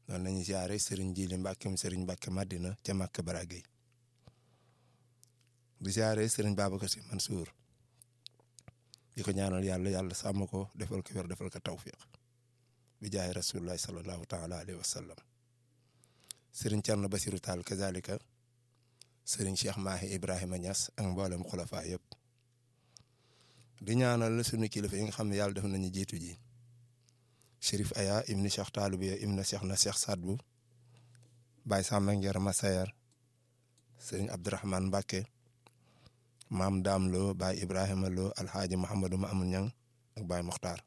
noonu lañu ziare Serigne Jili Mbàkke Serigne Mbàkke Madina ca Màkk Baragay di ziare Serigne Babacar Sy Mansour di ko ñaanal yàlla yàlla sàmm ko defal ko wér defal ko tawfiq bi jaay rasulullahi sallallahu taala alayhi wa sallam Serigne Thierno Basirou Tall kazalika Serigne Cheikh Mahi Ibrahima Niass ak mboolem xulafa yëpp di ñaanal sunu kilifa yi nga xam ne yàlla def nañu jiitu ji Chérif Aya ibni Cheikh Taalubiya ibni Cheikh na Cheikh Sadbu Baye Samba Nguer Masayar Serigne Abdourahmane Mbacke maam Daam Lo Baye Ibrahima Lo Alxaaji Mouhamadou Mamoun Ñang ak Baye Mokhtar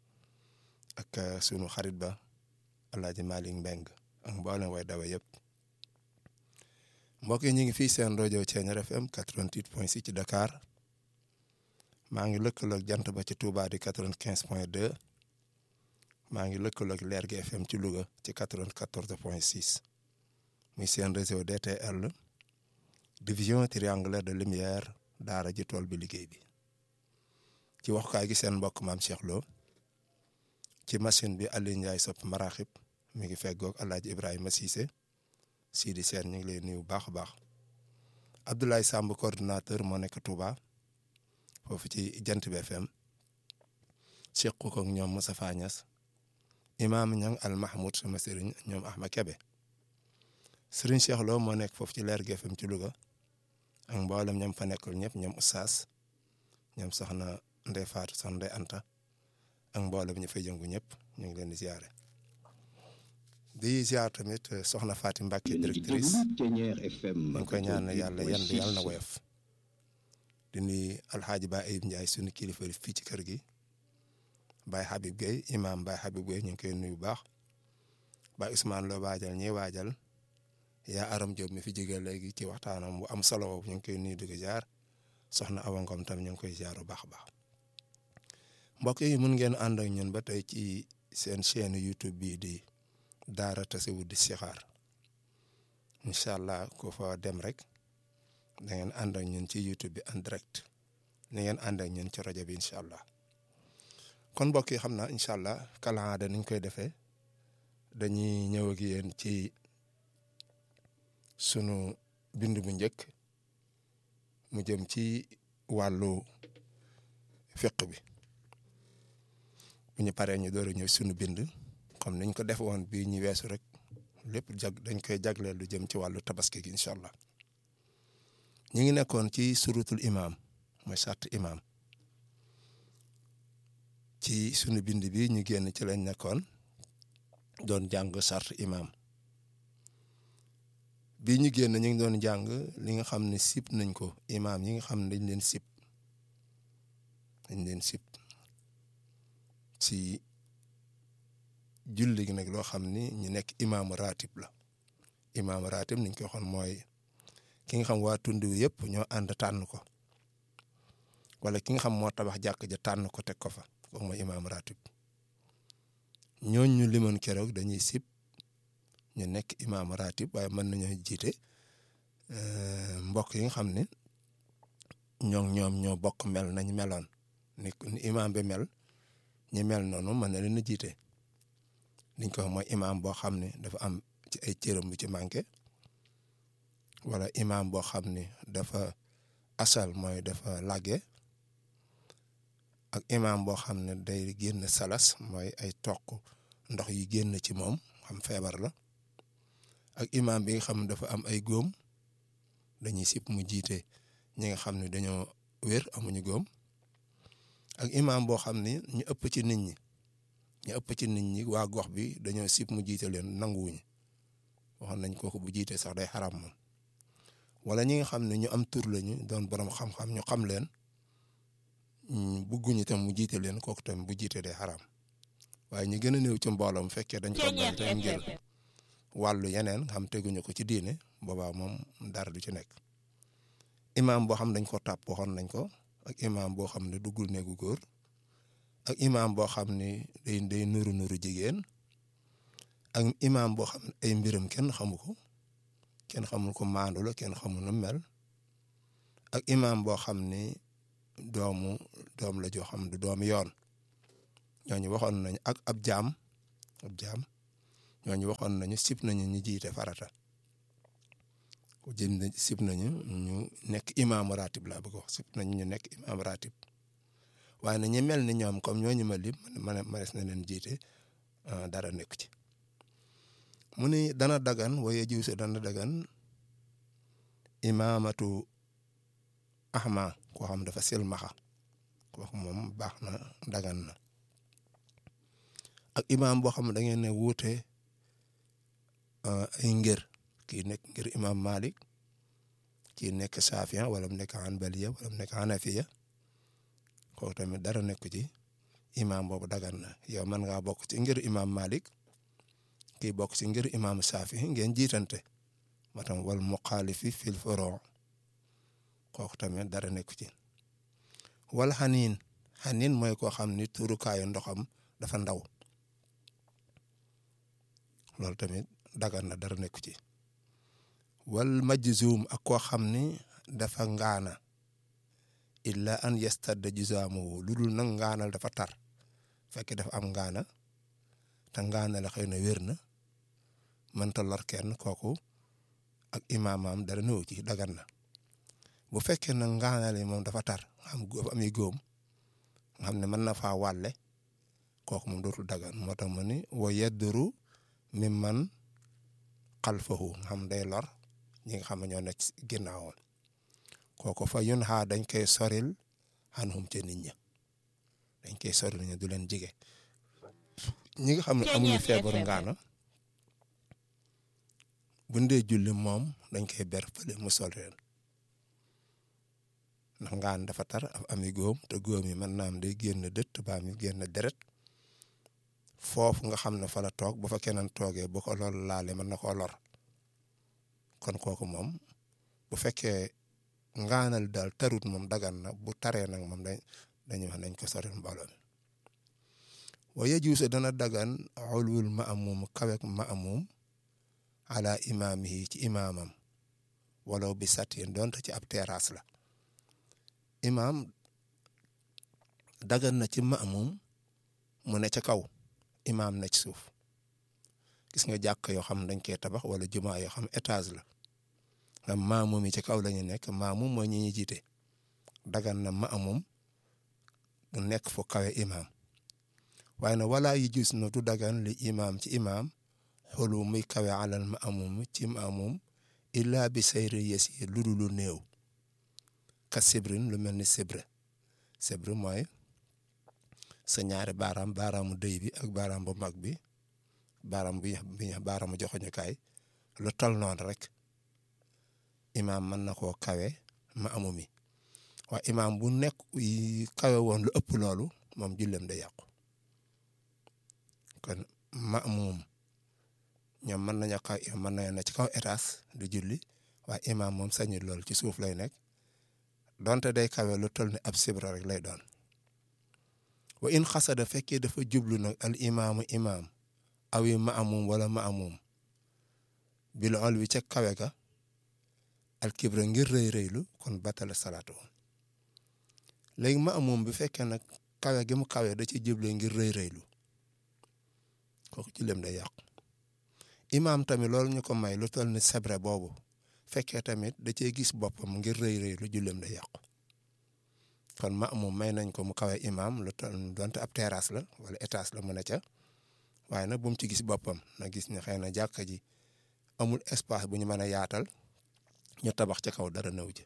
ak sunu xarit ba Alaaji Malick Mbeng ak mboolem way dawa yëpp mbokk yi ñu ngi fii seen rajo Thiéniere FM 88.6 ci Dakar maa ngi lëkkaloog jant ba ci Touba di 95.2 maa ngi lëkkaloog Lergui FM ci Louga ci 94.6 muy seen réseau DTL division triangulaire de lumière daara ji tool bi liggéey bi ci waxukaay gi seen mbokk maam Cheikh Lo ci machine bi Aliou Ndiaye sopp maraxib mi ngi feggoog El Hadj Ibrahima Cissé Sidi Sène ñu ngi lay nuyu bu baax a baax Abdoulaye Samb coordinateur moo nekk Touba foofu ci jant bi FM Cheikh ko ak ñoom Moustapha Niass imaam ñang al Mahmoud sama sëriñ ñoom Ahma Kebe sëriñ Cheikh Lo moo nekk foofu ci Lergui FM ci Louga ak mboolem ñoom fa nekkul ñëpp ñoom Oustaz ñoom soxna Ndey Faatu soxna Ndey Anta ak mboolem ñu fay jëngu ñëpp ñu ngi leen di ziare. di ziar tamit soxna Fatim Mbacke directrice ñu ngi koy ñaan yàlla yan bi yàlla na woyof di nuyu alxaaji Ba Ayib Ndiaye sunu kilifa fii ci kër gi Baye Habib Gueye imam Baye Habib Gueye ñu ngi koy nuyu bu baax Baye Ousmane Lo waajal ñi waajal yaa Aram Diop mi fi jógee léegi ci waxtaanam bu am solo ñu ngi koy nuyu di ko jaar soxna Awa Ngom tam ñu ngi koy jaar bu baax a baax mbokk yi mun ngeen ànd ak ñun ba tey ci seen chaîne YouTube bii di. daara tasawud di sixaar incha allah ku fa dem rek da ngeen ànd ak ñun ci youtube bi en direct ni ngeen ànd ak ñun ci rajo bi incha allah kon mbokk yi xam naa incha allah kalaada niñ koy defee dañuy ñëw ak yéen ci sunu bind bu njëkk mu jëm ci wàllu fiq bi bu ñu paree ñu door a ñëw sunu bind comme niñ ko def woon bii ñu weesu rek lépp jag dañ koy jagleel lu jëm ci wàllu tabaski gi incha allah ñu ngi nekkoon ci surutul imaam mooy sart imaam ci sunu bind bi ñu génn ci lañ nekkoon doon jàng sart imaam bii ñu génn ñu ngi doon jàng li nga xam ne sib nañ ko imaam yi nga xam ne dañ leen sib dañ leen sib ci julli gi nag loo xam ni ñu nekk imaamu ratib la imaamu ratib niñ ko waxoon mooy ki nga xam waa tund wi yëpp ñoo ànd tànn ko wala ki nga xam moo tabax jàkk ja tànn ko teg ko fa kooku mooy imaamu ratib ñooñ ñu limoon keroog dañuy sib ñu nekk imaamu ratib waaye mën nañoo jiite mbokk yi nga xam ne ñoo ñoom ñoo bokk mel nañ meloon ni ni imaam bi mel ñi mel noonu mën na leen a jiite liñ ko wax mooy imaam boo xam ne dafa am ci ay cëram bu ci manqué wala imaam boo xam ne dafa asal mooy dafa làgge ak imaam boo xam ne day génn salas mooy ay toq ndox yi génn ci moom xam feebar la ak imaam bi nga xam ne dafa am ay góom dañuy sip mu jiite ñi nga xam ne dañoo wér amuñu góom ak imaam boo xam ne ñu ëpp ci nit ñi ñu ëpp ci nit ñi waa gox bi dañoo sip mu jiite leen nanguwuñu waxoon nañ kooku bu jiite sax day xaram moom wala ñi nga xam ne ñu am tur lañu doon borom xam-xam ñu xam leen bugguñu tam mu jiite leen kooku tam bu jiite day xaram waaye ñu gën a néew ci mbooloo mu fekkee dañ ko bañ te ngir wàllu yeneen xam teguñu ko ci diine boobaa moom dara du ci nekk imaam boo xam dañ ko tàpp waxoon nañ ko ak imaam boo xam ne duggul néegu góor ak imaam boo xam ne day day nuru nuru jigéen ak imaam boo xam ne ay mbiram kenn xamu ko kenn xamul ko maandu la kenn xamul nu mel ak imaam boo xam ne doomu doom la joo xam du doomu yoon ñooñu waxoon nañ ak ab jaam ab jaam ñooñu waxoon nañu sib nañu ñu jiite farata jëm sib nañu ñu nekk imaamu ratib laa bëgg wax sib nañu ñu nekk imaamu ratib waaye na ñu mel ni ñoom comme ñooñu ma lim man manes na leen jiite dara nekk ci mu ni dana dagan waaye jiw si dana dagan imaamatu ahma koo xam dafa silmaxa kooku moom baax na dagan na ak imaam boo xam ne da ngeen ne wuute ay ngir kii nekk ngir imaam Malik kii nekk Safiya wala mu nekk Hanbaliya wala mu nekk Hanafiya kooku tamit dara nekk ci imaam boobu dagan na yow mën ngaa bokk ci ngir imaam Malik kii bokk ci ngir imaam Safi ngeen jiitante moo tam wal muxaalifi fil furu' kooku tamit dara nekk ci wala xaniin xaniin mooy koo xam ni tuurukaayu ndoxam dafa ndaw loolu tamit dagan na dara nekk ci wal majzuum ak koo xam ni dafa ngaana illa an yastadda juzaamuhu lu dul nag ngaanal dafa tar fekk dafa am ngaana te ngaana la xëy na wér na mënta lor kenn kooku ak imaamam dara néew ci dagan na bu fekkee nag ngaana li moom dafa tar nga xam dafa ami góom nga xam ne mën na faa wàlle kooku moom dootul dagan moo tax mu ni wa yedduru mi man xalfahu nga xam day lor ñi nga xam ne ñoo nekk ginnaawam kooku fa yun xaa dañ koy soril xanhum ca nit ña dañ koy soril ñu du leen jige ñi nga xam ne amuñu feebaru ngaana bu ndee julli moom dañ koy ber fële mu sol leen ndax ngaan dafa tar af ami góom te góom yi mën naam day génn dëtt baa mi génn deret foofu nga xam ne fa la toog bu fa keneen toogee bu ko lool laale mën na koo lor kon kooku moom bu fekkee ngaanal daal tarut moom dagan na bu taree nag moom dañ dañuy wax nañ ko sori mbooloo mi wa yajuusu dana dagan xulwul maamum kawek maamum ala imaamihi ci imaamam walaw bi satin donte ci ab terrasse la imaam dagan na ci maamum mu ne ca kaw imaam na ci suuf gis nga jàkk yoo xam dañ koy tabax wala jumaa yoo xam étage la am maamum yi ci kaw la ñu nekk maamum mooy ñi ñuy jiite dagan na maamum nekk fu kawe imaam waaye nag wala yi gis na du dagan li imaam ci imaam xolu muy kawe alal maamum ci maamum illa bi sayri yesi lu dul lu néew ka sibrin lu mel ni sibre sibre mooy sa ñaari baaraam baaraamu dëy bi ak baaraam bu mag bi baaraam bi bi baaraamu joxoñukaay lu tol noonu rek imaam mën na koo kawe ma amu mi waaye imaam bu nekk kawe woon lu ëpp loolu moom jullem da yàqu kon ma amum ñoom mën nañu kaw mën nañu ne ci kaw étage du julli waaye imaam moom sañul loolu ci suuf lay nekk donte day kawe lu toll ni ab sibra rek lay doon wa in xasada fekkee dafa jublu nag al imaamu imaam awi ma amum wala ma amum bil ol wi ca kawe ga al kibra ngir rëy rëylu kon batala salaatu woon léegi ma amum bi fekkee nag kawe gi mu kawe da ci jublu ngir rëy rëylu kooku ci lem day yàqu imaam tamit loolu ñu ko may lu toll ni sebre boobu fekkee tamit da cee gis boppam ngir rëy rëylu jullem day yàqu kon ma amum may nañ ko mu kawe imaam lu toll donte ab terrasse la wala étage la mën a ca waaye nag bu mu ci gis boppam na gis ne xëy na jàkka ji amul espace bu ñu mën a yaatal ñu tabax ca kaw dara nëw ji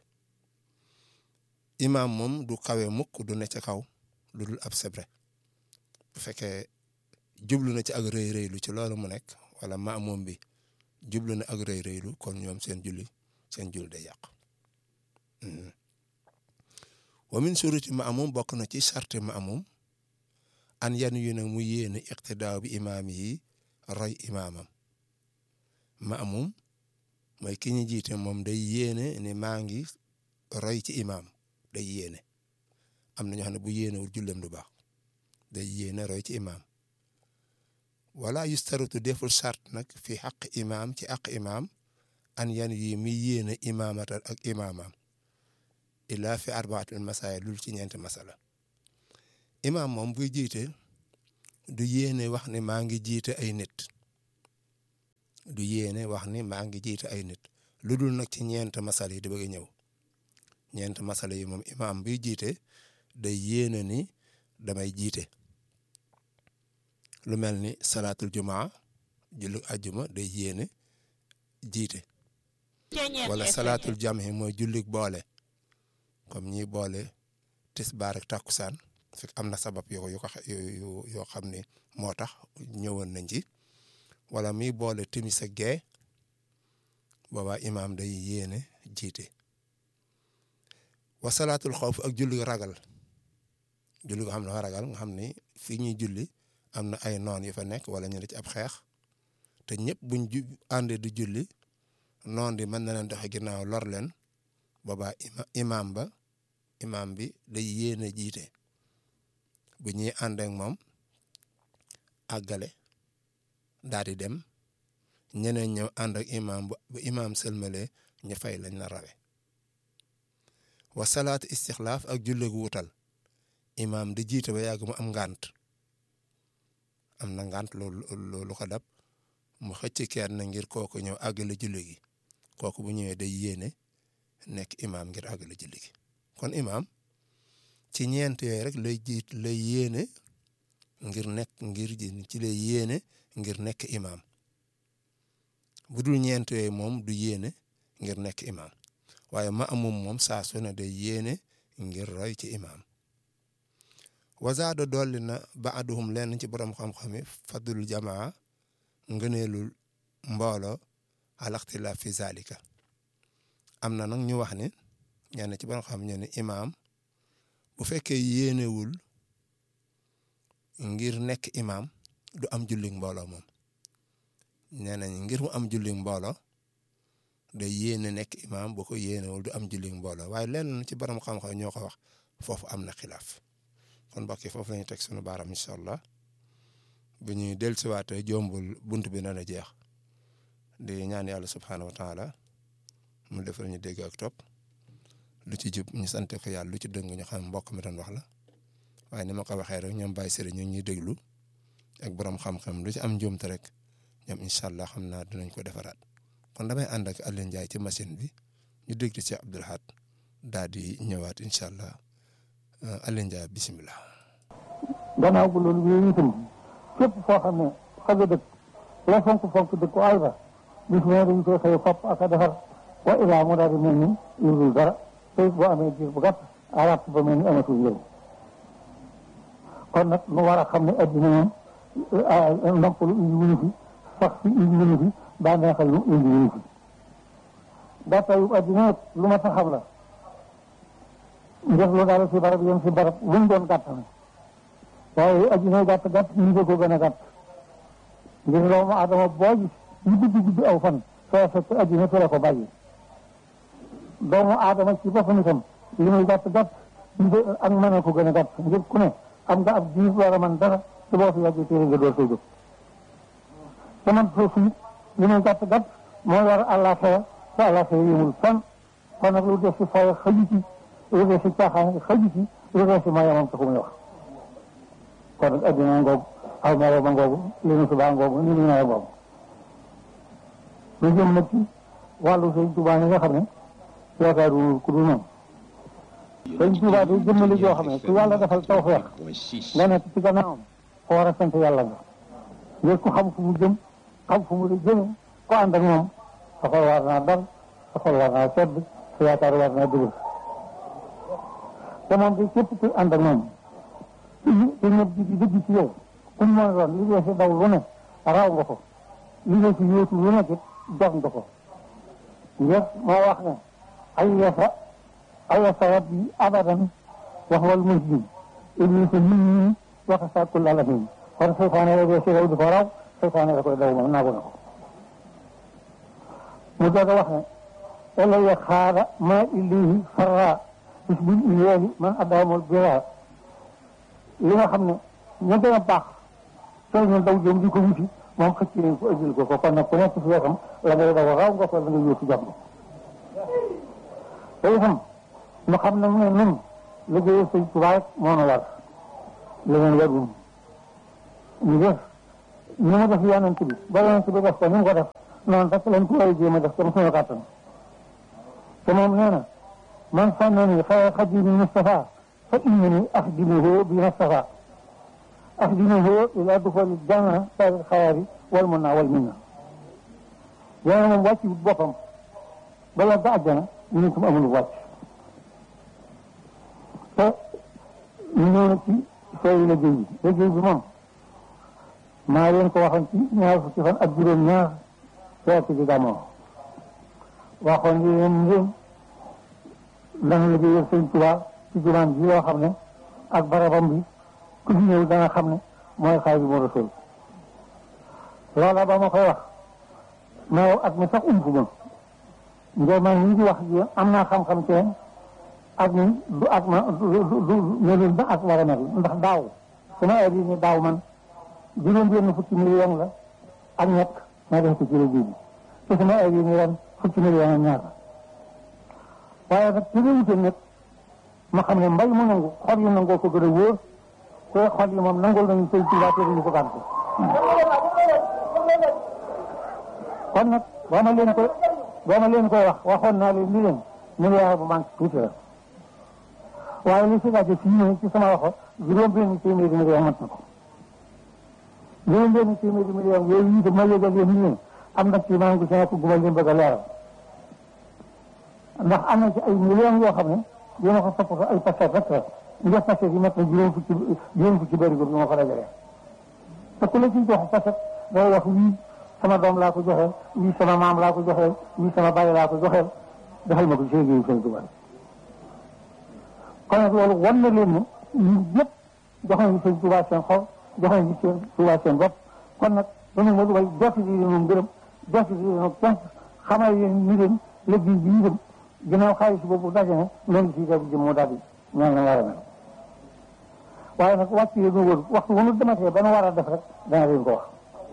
imaam moom du kawe mukk du ne ca kaw lu dul ab sebre bu fekkee jublu na ci ak rëy rëylu ci loolu mu nekk wala maamum bi jublu na ak rëy rëylu kon ñoom seen julli seen julli day yàq wa min suruti maamum bokk na ci sarti maamum an yan yu nag mu yéene iqtidaaw bi imaam yi roy imaamam maamum mooy ki ñu jiite moom day yéene ni maa ngi roy ci imaam day yéene am na ñoo xam ne bu yéenewul jullem du baax day yéene roy ci imaam wala yustarutu deful sart nag fi xaq imaam ci aq imaam an yan yi mi yéene imaamata ak imaamam illa fi arbaatul masaaya lul ci ñeenti masala imaam moom buy jiite du yéene wax ne maa ngi jiite ay nit du yéene wax ni maa ngi jiite ay nit lu dul nag ci ñeent masala yi di bëgg a ñëw ñeent masala yi moom imaam biy jiite day yéene ni damay jiite lu mel ni salaatul jumaa julli ajjuma day yéene jiite wala salaatul jamhi mooy jullik boole comme ñiy boole tisbaar ak takkusaan fekk am na sabab yoo yu ko yoo xam ne moo tax ñëwoon nañ ci wala muy boole timis ak gee boobaa imaam day yéene jiite wa salaatul xawf ak julli ragal julli ko xam ne dafa ragal nga xam ni fii ñuy julli am na ay noon yu fa nekk wala ñu ne ci ab xeex te ñëpp buñ ju àndee di julli noon di mën na leen doxe ginnaaw lor leen boobaa imaam ba imaam bi day yéene jiite bu ñuy ànd ak moom àggale daal di dem ñeneen ñëw ànd ak imaam bu imaam sëlmalee ñu fay lañ la rawe wa salaatu istixlaaf ak julli gu wutal imaam di jiite ba yàgg mu am ngànt am na ngànt loolu loolu ko dab mu xëcc kenn ngir kooku ñëw àggale julli gi kooku bu ñëwee day yéene nekk imaam ngir àggale julli gi kon imaam ci ñeent yooyu rek lay jiit lay yéene ngir nekk ngir ci lay yéene ngir nekk imaam bu dul ñeent yooyu moom du yéene ngir nekk imaam waaye ma amum moom saa su ne day yéene ngir roy ci imaam wazaada dolli na baaduhum lenn ci borom xam-xami fadlul jamaa ngëneelul mbooloo alaxtilaaf fi zalika am na nag ñu wax ni ñenn ci borom xam ñu ne imaam bu fekkee yéenewul ngir nekk imaam du am jullig mbooloo moom nee nañ ngir mu am jullig mbooloo day yéene nekk imaam bu ko yéenewul du am jullig mbooloo waaye lenn ci borom xam-xam ñoo ko wax foofu am na xilaaf kon mbokk yi foofu la ñu teg sunu baaram incha allah bu ñuy dellusiwaatee jombul bunt bi na la jeex di ñaan yàlla subhaanahu wa taala mu defal ñu dégg ak topp lu ci jub ñu sante ko yàlla lu ci dëng ñu xam mbokk mi doon wax la waaye ni ma ko waxee rek ñoom bàyyi sëriñ ñu ñuy déglu ak borom xam-xam lu ci am njuumte rek ñoom incha allah xam naa dinañ ko defaraat kon damay ànd ak Alioune Ndiaye ci machine bi ñu déglu ci Abdoul Ahad daal di ñëwaat incha allah Alioune Ndiaye bisimilah. gannaaw bu loolu yooyu itam képp foo xam ne fa nga dëkk la fonk fonk dëkk àll ba bis ne dañ koy xëy fopp ak a defar wa ilaa mu daal di mel ni yurul dara te boo amee diir bu gàtt arab ba mel ni amatul njëriñ kon nag nu war a xam ne addina moom noppalu indi wuñu fi sax fi indi wuñu fi daa neexal lu indi wuñu fi gàttayu addina nag lu ma sa xam la njëf lu daal si barab yem si barab lu mu doon gàtt na waaye addina gàtt gàtt ñu ko gën a gàtt ngir doomu adama boo gis ñu guddi guddi aw fan soo fekk addina fi la ko bàyyi doomu aadama ci boppam itam li muy gàtt gàtt ak mën a ko gën a gàtt ngir ku ne am nga ab diir war a mën dara te boo fi yàggee téere nga door soo jóg te man foofu it li muy gàtt gàtt mooy war àllaaxira te àllaaxira yëmul fan kon nag lu def si fooy xaju ci lu def si caaxaan xaju ci lu def si mayamam taxu muy wax kon nag addina ngoogu aw mero ba ngoogu li nu subaa ngoogu ni nu nawe ngoogu lu jëm nag ci wàllu sëñ Tuubaa yi nga xam ne yaakaaru ku dul noonu sëñ Tuubaa day jëmmali joo xam ne ku yàlla defal tawfeex nga nekk ci gannaawam foo war a sant yàlla nga ngir ku xam fu mu jëm xam fu mu la jëme ku ànd ak moom sa xol war naa dal sa xol war naa sedd sa yaakaar war naa dëgër te moom bi képp ku ànd ak moom te ñëpp di di dëgg ci yow ku mu mën a doon li dee si daw lu ne raw nga ko li dee si yóotu lu nekk jox nga ko ngir moo wax ne ay yasa ay yasa rabbi abadan wax wal muslim iblis nit ñi wax sa kul alamin kon seytaane la dee si daw di ko raw seytaane la koy daw moom naagu na ko mu doog a wax ne elaya xaada ma illihi farra bis bil iyeeli man addaamul bira li nga xam ne ña gën a baax soo ñu daw jëm di ko wuti moom xëcc nañ ko ëjjil ko ko kon nag ku nekk si wetam la ngay daw raw nga ko la nga yóotu jot ko te itam ñu xam ne mu ne nun liggéey sëñ Tuubaa rek moo nu war leneen warul ñu def ni mu def yonent bi ba yonent bi def ko ni mu ko def noonu rek lañ ko war a jéem a def comme suñu kàttan te moom nee na man sànnani xayra xadimi Mustafa fa innani axdimuhu bi Mustafa axdimuhu ila duxooli janna sari xayaari wal mun naa wal min na yéena moom wàcc boppam bala ba àjjana ñu ne tam amul wàcc te ñu ñëw na ci sooy liggéey bi liggéey bi moom maa leen ko waxoon ci ñaar fukki fan ak juróom ñaar feeti di gamoo waxoon yi leen ngeen dana liggéeyal sëñ Tuubaa ci jumaan ji loo xam ne ak barabam bi ku fi ñëw dana xam ne mooy Xaadimu Rasuul loola ba ma koy wax mais at mi sax ump ma ngir man ñi di wax ji am naa xam-xam ci ak ni du ak ma du du melul ba ak war a mel ndax daaw sama ay ni daaw man juróom benn fukki million la ak ñett ma def ko ci liggéey bi te sama ay ni ren fukki million ak ñaar waaye nag ci réewute nag ma xam ne mbay mu nangu xol yi nangoo ko gën a wóor te xol yi moom nangul nañu sëñ Tuubaa te duñu ko gàntu kon nag boo ma leen koy boo ma leen koy wax waxoon naa leen ni leen milliard bu manque tuuti la waaye li si laajte fii nii ci sama waxo juróom benn téeméeri million mat na ko juróom benn téeméeri million yooyu itam ma yëgal leen ni am na ci maa ngi ci nekk gu ma leen bëgg a leeral ndax am na ci ay millions yoo xam ne dina ko topp ko ay paquet rek la nga paquet yi mat na juróom fukki juróom fukki bëri bi ma ko dajalee te ku la ciy jox paquet day wax wii sama doom laa ko joxeel wii sama maam laa ko joxeel wii sama bàyyi laa ko joxeel defal ma ko ci liggéeyu Sëñ Tuubaa kon nag loolu wan na leen ne ñun ñëpp jox nañu Sëñ Tuubaa seen xol jox nañu Sëñ Tuubaa seen bopp kon nag dañu ma dugal jotti bi leen moom gërëm jotti bi leen cant xamal leen ni leen liggéey bi itam ginnaaw xaalis boobu daje na loolu si def jëm moo daal di ñaan la war a mel waaye nag wàcc yi ñu wër waxtu bu ñu dematee ba nu war a def rek dana leen ko wax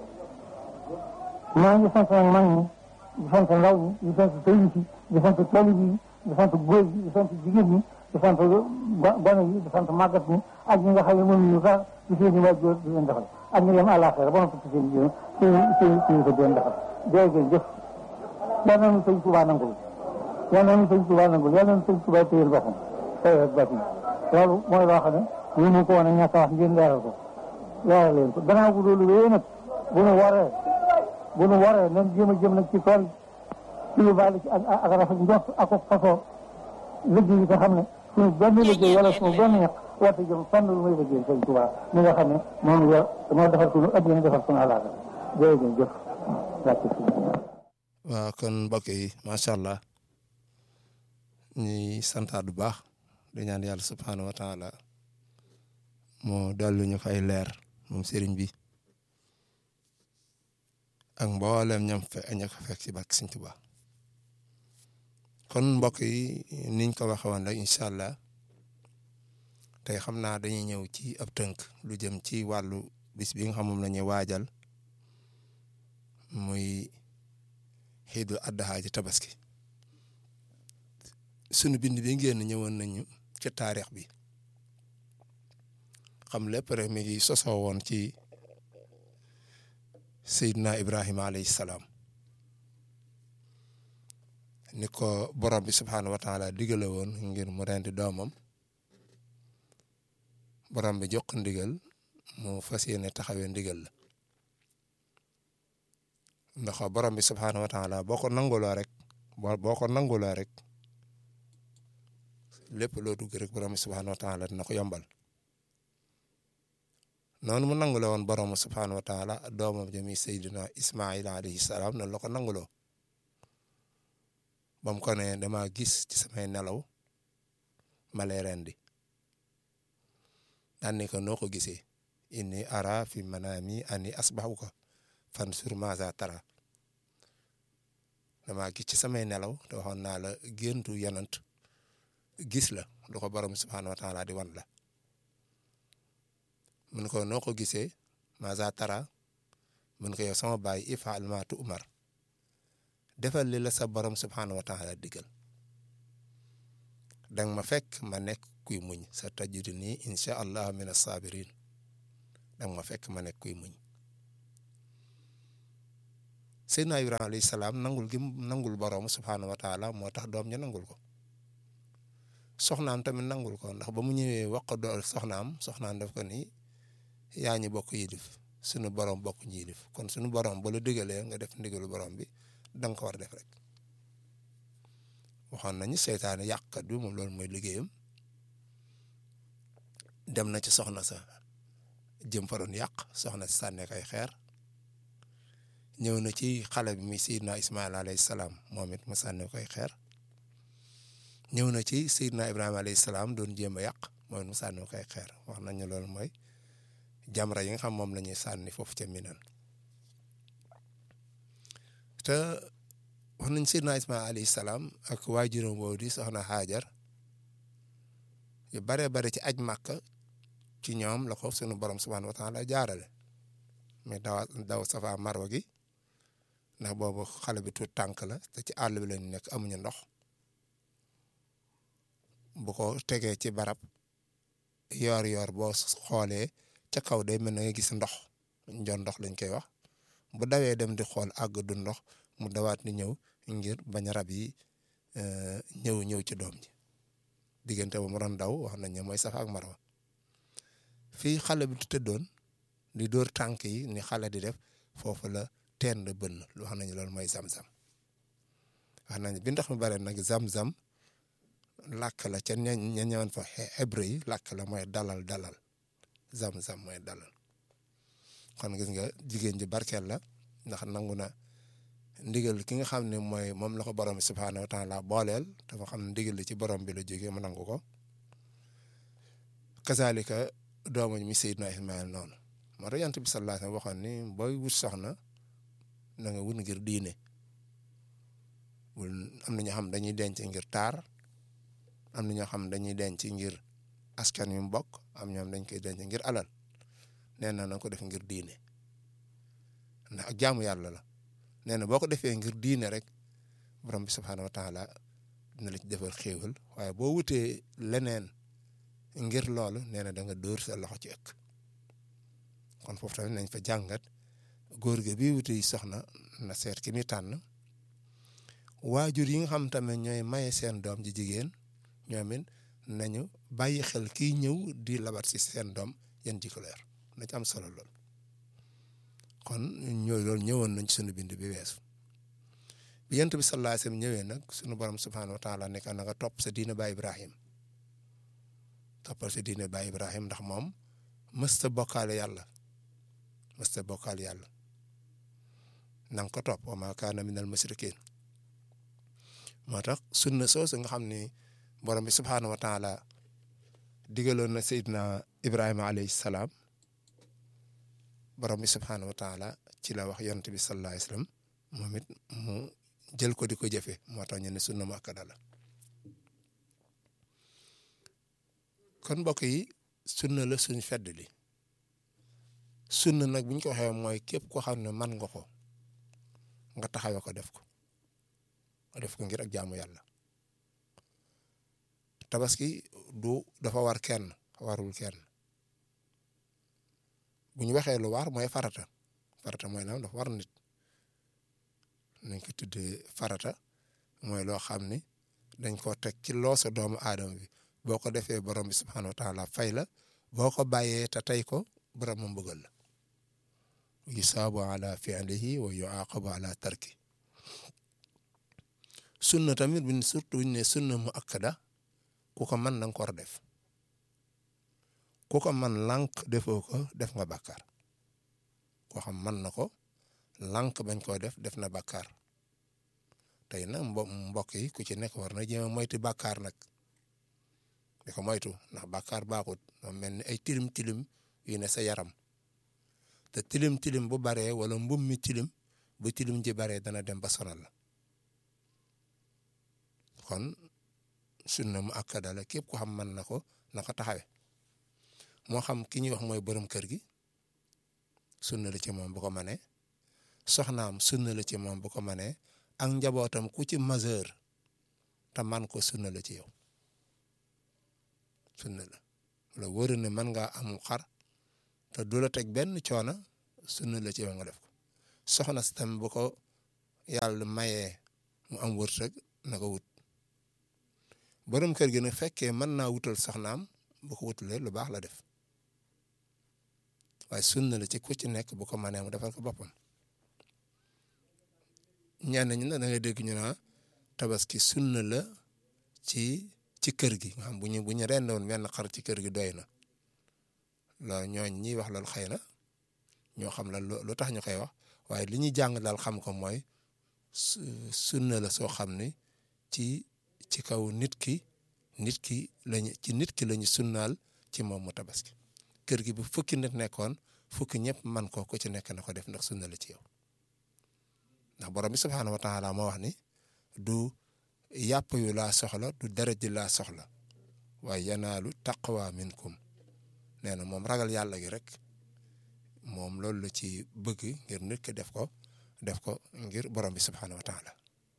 maa ngi sant nag mag ñi di sant ndaw ñi di sant sëriñ si di sant taalibe yi di sant góor yi di sant jigéen ñi di sant gone yi di sant màggat ñi ak ñi nga xam ne mënuñu sax ci seen i waajur di leen defal ak ñi dem àllaaxira ba noppi ci seen i seen seen seen ko di leen defal jërëjëf jëf yal nañu sëñ Tuubaa nangul yal nañu sëñ Tuubaa nangul yal nañu sëñ Tuubaa téyel boppam tey ak bàtt loolu mooy loo xam ne ñu mu ko woon a ñàkk a wax ngeen leeral ko leeral leen ko gannaaw bu loolu wéyee nag bu nu waree bu nu waree nañ jéem a jëm nag ci tool ci lu baal ci ak ak rafet njort ak ak fasoo liggéey yi nga xam ne suñu benn liggéey wala suñu benn ñaq warta jëm fenn lu muy liggéey sëñ Tuubaa mi nga xam ne moom yor moo defar suñu addina defar suñu àllaaga jërëjëf jëf wàcc waaw kon mbokk yi macha allah ñuy santaat bu baax di ñaan yàlla subhaanahu wa taala moo dellu ñu fay leer moom sëriñ bi ak mboolem ñam fe ña ko fekk ci barke Sëriñ Tuubaa kon mbokk yi niñ ko waxe woon rek incha allah tey xam naa dañuy ñëw ci ab tënk lu jëm ci wàllu bis bi nga xam moom la ñuy waajal muy xiidul addaha ci tabaski sunu bind bi ngeen ñëwoon nañu ci taarix bi xam lépp rek mi ngi sosoo woon ci Seydina Ibrahima alayhi salaam ni ko borom bi subhaanahu wa taala digale woon ngir mu rendi doomam borom bi jox ndigal mu fas yéene taxawee ndigal la ndax borom bi subhaanahu wa taala boo ko nanguloo rek boo ko nanguloo rek lépp loo dugg rek borom bi subhaanahu wa taala dina ko yombal noonu mu nanguloo woon borom subhaanahu wa taala doomam jëmi Seydina Ismaila alayhi salaam noonu la ko nanguloo ba mu ko ne dama gis ci samay nelaw ma lay rendi daan ne ko noo ko gisee inni ara fi manami ani asbahuka fansur maza tara dama gis ci samay nelaw te waxoon naa la géntu yonant gis la lu ko borom subhaanahu wa taala di wan la mun ko noo ko gisee maza tara mun ko yow sama baay ifaal ma tu umar defal li la sa borom subhaanahu wa taala digal danga ma fekk ma nekk kuy muñ sa tajudu nii incha allah min assabirin danga ma fekk ma nekk kuy muñ Seydina Ibrahima alayhi salaam nangul gi nangul borom subhaanahu wa taala moo tax doom ña nangul ko soxnaam tamit nangul ko ndax ba mu ñëwee wax ko dool soxnaam soxnaam daf ko ni yaa ñu bokk yilif sunu borom bokk ñu yilif kon sunu borom ba la digalee nga def ndigalu borom bi da nga ko war a def rek waxoon nañu seytaane yàqkat bi moom loolu mooy liggéeyam dem na ci soxna sa jëm fa doon yàq soxna si sànne kay xeer ñëw na ci xale bi mi Seydina Ismaïl alayhi salaam moom it mu sànne koy xeer ñëw na ci Seydina Ibrahima alayhi salaam doon jéem a yàq moom it mu sànne koy xeer wax nañu loolu mooy jamra yi nga xam moom la ñuy sànni foofu ca Minan te wax nañ Seydina Ismaïl alayhi salaam ak waajuram woowu di soxna Hajar yu baree bare ci aj Màkka ci ñoom la ko sunu borom subhaanahu wa taala jaarale mais dawa daw safa marwa gi ndax boobu xale bi tuut tànk la te ci àll bi lañu nekk amuñu ndox bu ko tegee ci barab yoor yoor boo xoolee ca kaw day mel na nga gis ndox njoon ndox lañ koy wax bu dawee dem di xool àgg du ndox mu dawaat ni ñëw ngir bañ rab yi ñëw ñëw ci doom ji diggante ba mu doon daw wax nañ ne mooy safa ak marwa fii xale bi tëddoon di dóor tànk yi ni xale di def foofu la teen la bënn lu wax nañu loolu mooy zam-zam wax nañu bi ndox mi bare nag zam-zam làkk la ca ña ña ñëwoon fa hébreu yi làkk la mooy dalal dalal zam-zam mooy dalal kon gis nga jigéen ji barkeel la ndax nangu na ndigal ki nga xam ne mooy moom la ko borom bi subhaanahu wa taala booleel dafa xam ne ndigal li ci borom bi la jógee mu nangu ko kazalika doomu mi Seydina Ismaïl noonu moo tax yonent bi sallallahu alayhi wa sallam waxoon ni booy wut soxna na nga wut ngir diine bul am na ñoo xam dañuy denc ngir taar am na ñoo xam dañuy denc ngir askan yu mu bokk am ñoom dañ koy denc ngir alal nee na na ko def ngir diine ndax ak jaamu yàlla la nee na boo ko defee ngir diine rek borom bi subhaanahu wa taala dina la ci defal xéewal waaye boo wutee leneen ngir loolu nee na da nga dóor sa loxo ci ëkk kon foofu tamit nañ fa jàngat góor gi bi wuti soxna na seet ki muy tànn waajur yi nga xam tamit ñooy maye seen doom ji jigéen ñoom it nañu bàyyi xel kiy ñëw di labat si seen doom yan jikko leer na ci am solo lool kon ñooy loolu ñëwoon nañ ci sunu bind bi weesu bi yent bi sallallahu alayhi wasallam ñëwee nag sunu borom subhaanahu wa taala nekk na nga topp sa diina ba Ibrahim toppal sa diina ba Ibrahim ndax moom mësta bokkaale yàlla mësta bokkaale yàlla na nga ko topp wa maa kaana minal mushrikiin moo tax sunna soosu nga xam ni borom bi subhaanahu wa taala digaloon na Seydina Ibrahima alayhi salaam borom bi subhaanahu wa taala ci la wax yonent bi sallallahu alayhi wasallam moom it mu jël ko di ko jëfe moo tax ñu ne sunna mu akkada la kon mbokk yi sunna la suñ fedd li sunna nag bu ñu ko waxee mooy képp koo xam ne man nga ko nga taxawee ko def ko nga def ko ngir ak jaamu yàlla tabaski du dafa war kenn warul kenn bu ñu waxee lu war mooy farata farata mooy naan dafa war nit nañ ko tuddee farata mooy loo xam ni dañ koo teg ci loosa doomu aadama bi boo ko defee borom bi subhaanahu wa taala fay la boo ko bàyyee te tey ko borom mu bëggal la yusaabu ala fi'lihi wa yuaqabu ala tarki sunna tamit buñ surtout buñ ne sunna mu akkada ku ko mën na nga ko war a def ku ko man lànk defoo ko def nga bàkkaar koo xam man na ko lànk bañ koo def def na bàkkaar tey nag mbo mbokk yi ku ci nekk war na jéem a moytu bàkkaar nag di ko moytu ndax bàkkaar baaxut moom mel ni ay tilim tilim yu ne sa yaram te tilim tilim bu baree wala mbum mi tilim bu tilim ji baree dana dem ba sonal la kon sunna mu akkada la képp ko xam man na ko na ko taxawe moo xam ki ñuy wax mooy borom kër gi sunna la ci moom bu ko manee soxnaam sunna la ci moom bu ko manee ak njabootam ku ci majeur te man ko sunna la ci yow sunna la la wóor ne mën ngaa am xar te du la teg benn coono sunna la ci yow nga def ko soxna si tam bu ko yàlla mayee mu am wërsëg na ko wut borom kër gi nag fekkee mën naa wutal soxnaam bu ko wutalee lu baax la def waaye sunna la ci ku ci nekk bu ko mënee mu defal ko boppam ñenn ñi nag da ngay dégg ñu naa tabaski sunna la ci ci kër gi nga xam bu ñu bu ñu rendoon benn xar ci kër gi doy na loolu ñooñ ñiy wax loolu xëy na ñoo xam la lu tax ñu koy wax waaye li ñuy jàng daal xam ko mooy sunna la soo xam ne ci ci kaw nit ki nit ki lañu ci nit ki lañu sunnaal ci moom mu tabaski kër gi bu fukki nit nekkoon fukki ñëpp man ko ku ci nekk na ko def ndax sunna la ci yow ndax borom bi subhaanahu wa taala moo wax ni du yàpp yu laa soxla du deret ji laa soxla waaye yanaalu taqwa minkum nee na moom ragal yàlla gi rek moom loolu la ci bëgg ngir nit ki def ko def ko ngir borom bi subhaanahu wa taala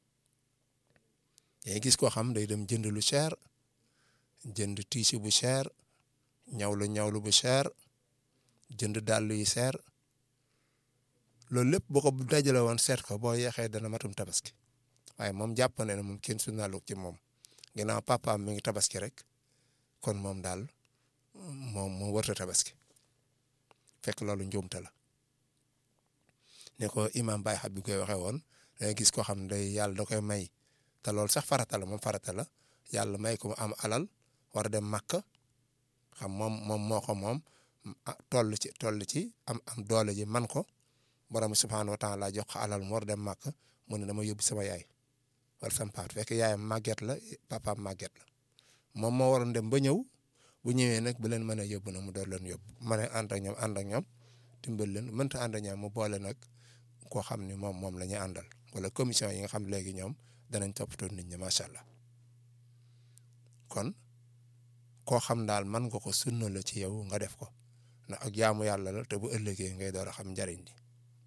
yaa gis koo xam day dem jënd lu cher jënd tiisi bu cher ñawlu ñawlu bu cher jënd dàll yu cher loolu lépp boo ko dajale woon seet ko boo yeexee dana matum tabaski waaye moom jàpp na ne moom kenn sunnaalu ci moom ginnaaw papaam mi ngi tabaski rek kon moom daal moom moo wërta tabaski fekk loolu njuumte la ne ko imam Baye Habib koy waxee woon dangay gis koo xam ne day yàlla da koy may te loolu sax farata la moom farata la yàlla may ko mu am alal war a dem Makka xam moom moom moo ko moom toll ci toll ci am am doole ji man ko borom subhaanahu wa taala jox ko alal mu war a dem Makka mu ne dama yóbbu sama yaay wala sama paat fekk yaayam màgget la papaam màgget la moom moo waroon dem ba ñëw bu ñëwee nag bu leen mën a yóbbu nag mu door leen yóbbu ma ne ànd ak ñoom ànd ak ñoom dimbal leen mënta ànd ak ñoom mu boole nag koo xam ni moom moom la ñuy àndal wala commission yi nga xam léegi ñoom danañ toppatoo nit ñi macha allah kon koo xam daal man nga ko sunna la ci yow nga def ko ndax ak jaamu yàlla la te bu ëllëgee ngay door a xam njariñ li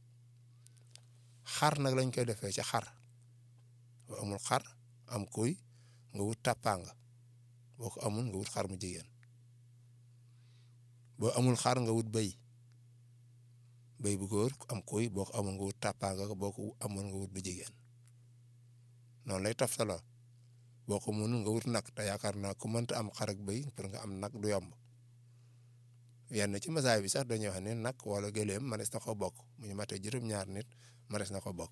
xar nag lañ koy defee ci xar boo amul xar am kuy nga wut tàppaanga boo ko amul nga wut xar mu jigéen boo amul xar nga wut bëy bëy bu góor am kuy boo ko amul nga wut tàppaanga boo ko amul nga wut bu jigéen noonu lay toftaloo boo ko mënul nga wut nag te yaakaar naa ku mënta am xar ak bëy pour nga am nag du yomb yenn ci masaay bi sax dañuy wax ne nag wala gëléem manees na ko bokk mu ñu matee juróom-ñaar nit manees na ko bokk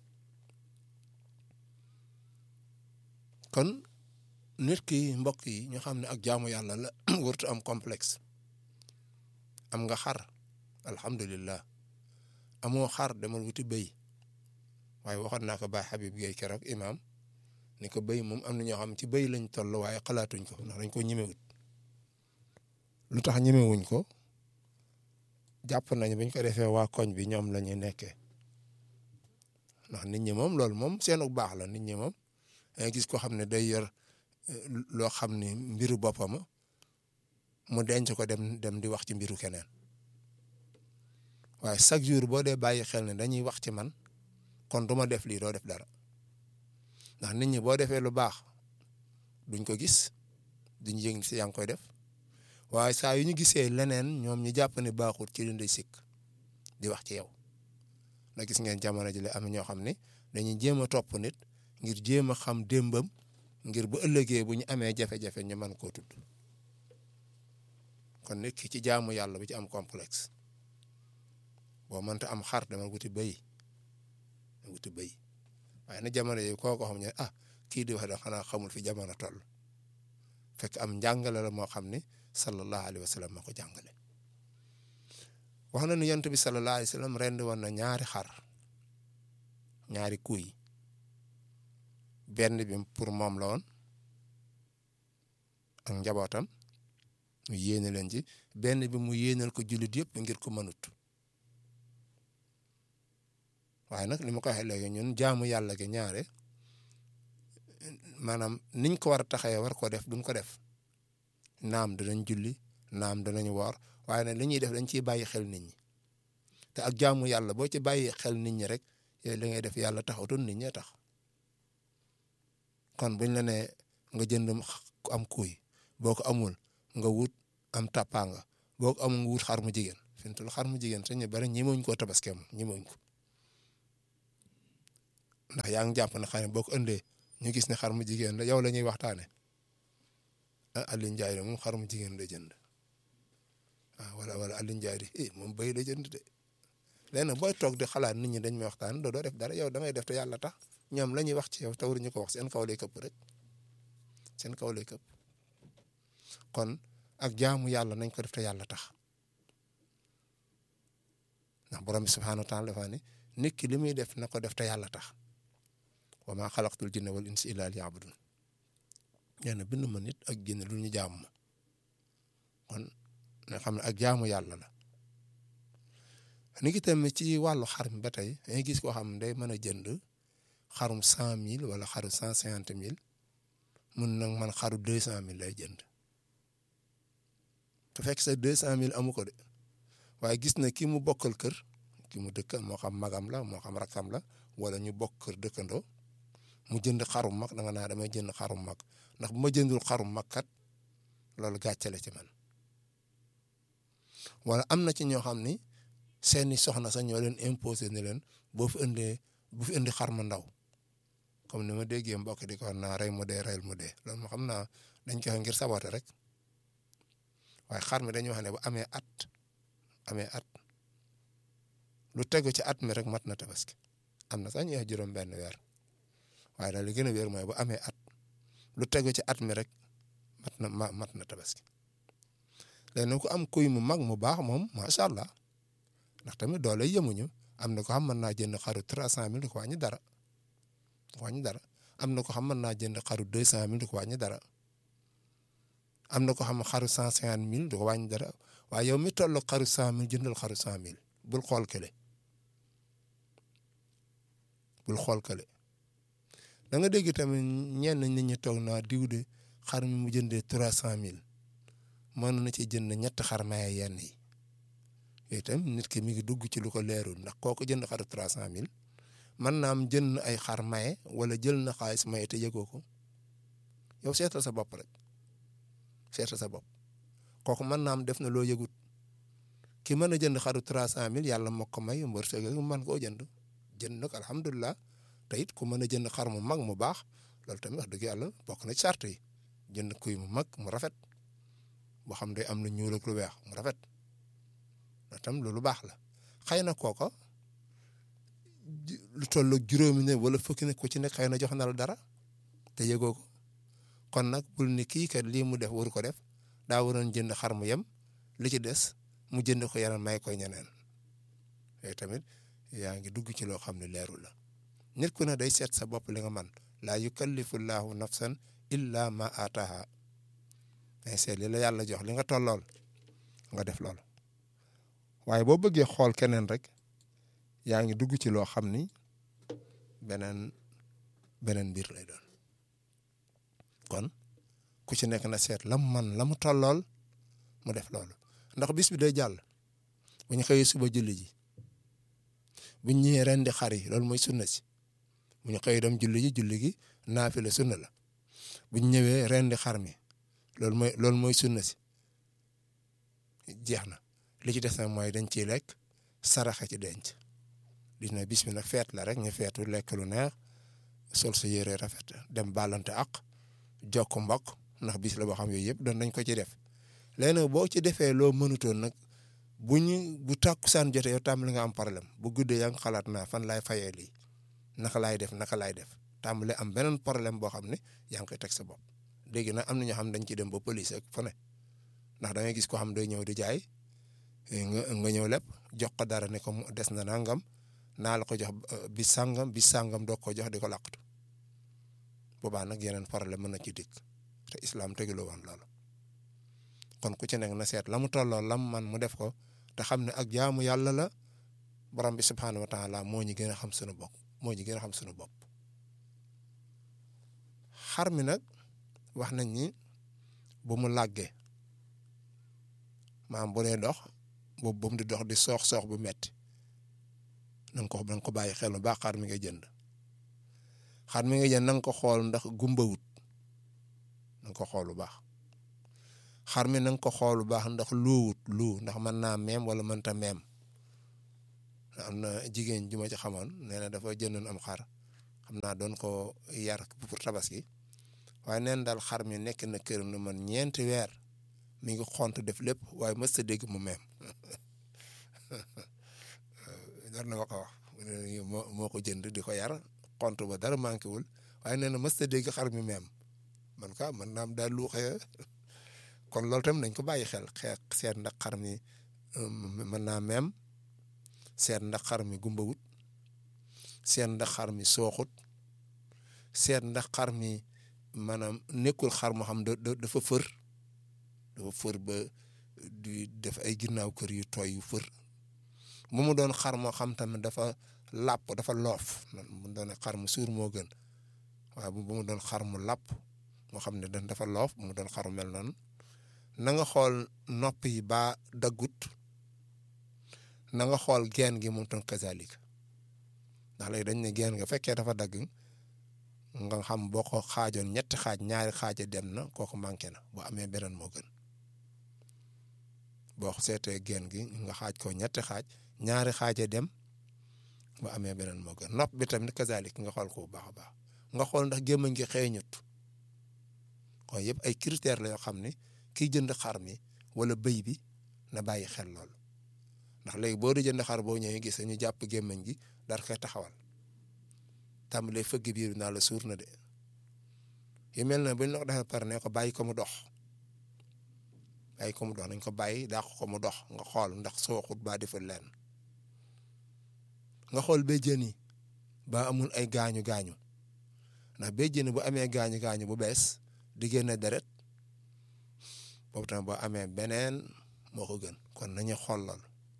kon nit ki mbokk yi ñu xam ne ak jaamu yàlla la wërtu am complexe am nga xar alhamdulillah amoo xar demal wuti bëy waaye waxoon naa ko Baye Habib Gueye keroog imam ni ko bëy moom am na ñoo xam ci bëy lañ toll waaye xalaatuñ ko ndax dañ ko ñemewut lu tax ñemewuñ ko jàpp nañ buñ ko defee waa koñ bi ñoom la ñuy nekkee ndax nit ñi moom loolu moom seenu baax la nit ñi moom dangay gis ko xam ne day yor loo xam ne mbiru boppam mu denc ko dem dem di wax ci mbiru keneen waaye chaque jour boo dee bàyyi xel ne dañuy wax ci man kon du ma def lii doo def dara ndax nit ñi boo defee lu baax duñ ko gis duñ yëg si yaa ngi koy def waaye saa yu ñu gisee leneen ñoom ñu jàpp ne baaxul ci li sikk di wax ci yow na gis ngeen jamono ji la am ñoo xam ne dañuy jéem a topp nit ngir jéem a xam démbam ngir bu ëllëgee bu ñu amee jafe-jafe ñu mën koo tudd kon nit ki ci jaamu yàlla bi ci am complexe boo mënta am xar dama wuti bëy wuti bëy waaye na jamono yi koo ko xam ne ah kii di wax da xanaa xamul fi jamono toll fekk am njàngale la moo xam ne sallallahu alayhi wa sallam moo ko jàngale wax na ni yonent bi sallallahu alayhi wa sallam rendi woon na ñaari xar ñaari kuy benn bi pour moom la woon ak njabootam mu yéene leen ci benn bi mu yéenal ko jullit yëpp ngir ko mënut waaye nag li ma ko waxee léegi ñun jaamu yàlla gi ñaare maanaam niñ ko war a taxawee war ko def duñ ko def naam danañ julli naam danañ woor waaye nag li ñuy def dañ ciy bàyyi xel nit ñi te ak jaamu yàlla boo ci bàyyi xel nit ñi rek yooyu li ngay def yàlla taxatul nit ñee tax kon buñ la nee nga jënd am kuy boo ko amul nga wut am tàppaanga boo ko amul nga wut xar mu jigéen fi mu toll xar mu jigéen sañ ñu bari ñemewuñ koo tabaskee moom ñemewuñ ko ndax yaa ngi jàpp ne xëy na boo ko ëndee ñu gis ne xar mu jigéen la yow la ñuy waxtaane ah Alioune Ndiaye de moom xar mu jigéen la jënd ah wala wala Alioune Ndiaye de eh moom béy la jënd de léegi nag booy toog di xalaat nit ñi dañ may waxtaan doo doo def dara yow da ngay def te yàlla tax ñoom la ñuy wax ci yow te waruñu ko wax seen kaw lay këpp rek seen kaw lay këpp kon ak jaamu yàlla nañ ko def te yàlla tax ndax borom bi subhaanahu wa taala dafa ne nit ki li muy def na ko def te yàlla tax wa maa xalaqtul jinna wal insa illa liya'budun nee na bind ma nit ak jinne lu ñu jaamu ma kon nga xam ne ak jaamu yàlla la ni ki tamit ci wàllu xar mi ba tey dañuy gis koo xam ne day mën a jënd xarum cent mille wala xaru cent cinquante mille mun nag man xaru deux cent mille lay jënd te fekk sa deux cent mille amu ko de waaye gis na ki mu bokkal kër ki mu dëkk moo xam magam la moo xam rakam la wala ñu bokk kër dëkkandoo mu jënd xarum mag da nga naa damay jënd xarum mag ndax bu ma jëndul xarum mag kat loolu gàcce la ci man wala am na ci ñoo xam ni seeni soxna sax ñoo leen imposé ne leen boo fi indee bu fi indi xar mu ndaw comme ni ma déggee mbokk di ko naa rey mu dee reyal mu dee loolu moo xam naa dañ koy ngir saboté rek waaye xar mi dañuy wax ne bu amee at amee at lu tegu ci at mi rek mat na tabaski am na sax ñu wax juróom benn weer waaye daal li gën a wér mooy bu amee at lu tegu ci at mi rek mat na ma mat na tabaski léegi nag ku am kuy mu mag mu baax moom macha allah ndax tamit doole yemuñu am na ko xam mën naa jënd xaru trois cent mille du ko wàññi dara du ko wàññi dara am na ko xam mën naa jënd xaru deux cent mille du ko wàññi dara am na ko xam xaru cent cinquante mille du ko wàññi dara waaye yow mi toll xaru cent mille jëndal xaru cent mille bul xool kële bul xool kële da nga dégg tamit ñenn nit ñi toog naa diw de xar mi mu jëndee trois cent mille mën na ci jënd ñetti xar maye yenn yi yooyu itam nit ki mi ngi dugg ci lu ko leerul ndax kooku jënd xaru trois cent mille mën naa am jënd ay xar maye wala jël na xaalis maye te yëgoo ko yow seetal sa bopp rek seetal sa bopp kooku mën naa am def na loo yëgut ki mën a jënd xaru trois cent mille yàlla moo ko may mbërsëg mu mën koo jënd jënd nag alhamdulilah te it ku mën a jënd xar mu mag mu baax loolu tamit wax dëgg yàlla bokk na ci sart yi jënd kuy mu mag mu rafet boo xam day am lu ñuul ak lu weex mu rafet loolu tam loolu baax la xëy na kooko lu toll ak juróomi ne wala fukki ne ku ci nekk xëy na jox na la dara te yëgoo ko kon nag bul ni kii kat lii mu def waru ko def daa waroon jënd xar mu yem li ci des mu jënd ko yeneen may koy ñeneen yooyu tamit yaa ngi dugg ci loo xam ne leerul la nit ku ne day seet sa bopp li nga man laa yukallifu llaahu nafsan illa ma ataha day seet li la yàlla jox li nga tollool nga def loolu waaye boo bëggee xool keneen rek yaa ngi dugg ci loo xam ni beneen beneen mbir lay doon kon ku ci nekk na seet la mu man la mu tollool mu def loolu ndax bis bi day jàll bu ñu xëyee suba julli ji bu ñu ñëwee rendi xar yi loolu mooy sunna si bu ñu xëyee dem julli ji julli gi naafila sunna la bu ñu ñëwee rendi xar mi loolu mooy loolu mooy sunna si jeex na li ci des nag mooy dañ ciy lekk saraxe ci denc gis na bis bi nag feet la rek ñu feetu lekk lu neex sol sa yére rafet dem bàllante ak jokk mbokk ndax bis la boo xam yooyu yëpp doon nañ ko ci def léegi nag boo ci defee loo mënutoon nag bu ñu bu tàkkusaan jotee yow tàmbali nga am problème bu guddee yaa ngi xalaat naa fan laay fayee lii naka laay def naka laay def tàmbali am beneen problème boo xam ne yaa ngi koy teg sa bopp léegi nag am na ñoo xam dañ ciy dem ba police ak fu ne ndax da ngay gis ko xam day ñëw di jaay nga nga ñëw lépp jox ko dara ne ko des na nangam naa la ko jox bi sàngam bi sàngam doog ko jox di ko làqatu boobaa nag yeneen problème mën na ci dikk te islam teguloo woon loolu kon ku ci nekk na seet la mu tolloo lam man mu def ko te xam ne ak jaamu yàlla la borom bi subhaanahu wa taala moo ñu gën a xam sunu bopp moo ñu gën a xam sunu bopp xar mi nag wax nañ ni bu mu làggee maam bu dee dox boobu ba mu di dox di soox soox bu metti na nga ko na nga ko bàyyi xel bu baax xar mi nga jënd xar mi nga jënd na nga ko xool ndax gumbawut na nga ko xool bu baax xar mi na nga ko xool bu baax ndax luuwut luu ndax mën naa meem wala mënta meem am na jigéen ju ma ci xamoon nee na dafa jëndoon am xar xam xam naa doon ko yar pour tabaski waaye neen daal xar mi nekk na këram na man ñeenti weer mi ngi xont def lépp waaye mës ta dégg mu meem dar na ma ko wax moo moo ko jënd di ko yar xont ba dara manqué wul waaye nee na mës ta dégg xar mi meem man ka man naam daal lu xëy kon loolu tam nañ ko bàyyi xel xeex seet ndax xar mi mën naa meem seet ndax xar mi gumbawut seet ndax xar mi sooxut seet ndax xar mi maanaam nekkul xar moo xam da dafa fër dafa fër ba di def ay ginnaaw kër yu tooy yu fër bu mu doon xar moo xam tamit dafa làpp dafa loof mu doon xar mu suur moo gën waaye bu mu doon xar mu làpp moo xam ne dafa loof bu mu doon xar mu mel noonu na nga xool nopp yi baa daggut na nga xool geen gi moom tam kazalika ndax léegi dañ ne geen nga fekkee dafa dagg nga xam boo ko xaajoon ñetti xaaj ñaari xaaja dem na kooku manqué na boo amee beneen moo gën boo seetee geen gi nga xaaj ko ñetti xaaj ñaari xaaja dem boo amee beneen moo gën nopp bi tamit kazalik nga xool ko bu baax a baax nga xool ndax gémmañ gi xeeñut kon yëpp ay critères la yoo xam ne kiy jënd xar mi wala bëy bi na bàyyi xel lool ndax léegi boo di jënd xar boo ñëwee gis ñu jàpp gémmañ gi dar koy taxawal tàmbalee fëgg biir bi naa la suur na de yu mel na buñ la ko defee pare ne ko bàyyi ko mu dox bàyyi ko mu dox nañ ko bàyyi dàq ko mu dox nga xool ndax sooxut baa defal leen nga xool béjjén yi ba amul ay gaañu gaañu ndax béjjén bu amee gaañu gaañu bu bees di génne deret boobu tamit boo amee beneen moo ko gën kon nañu xool lool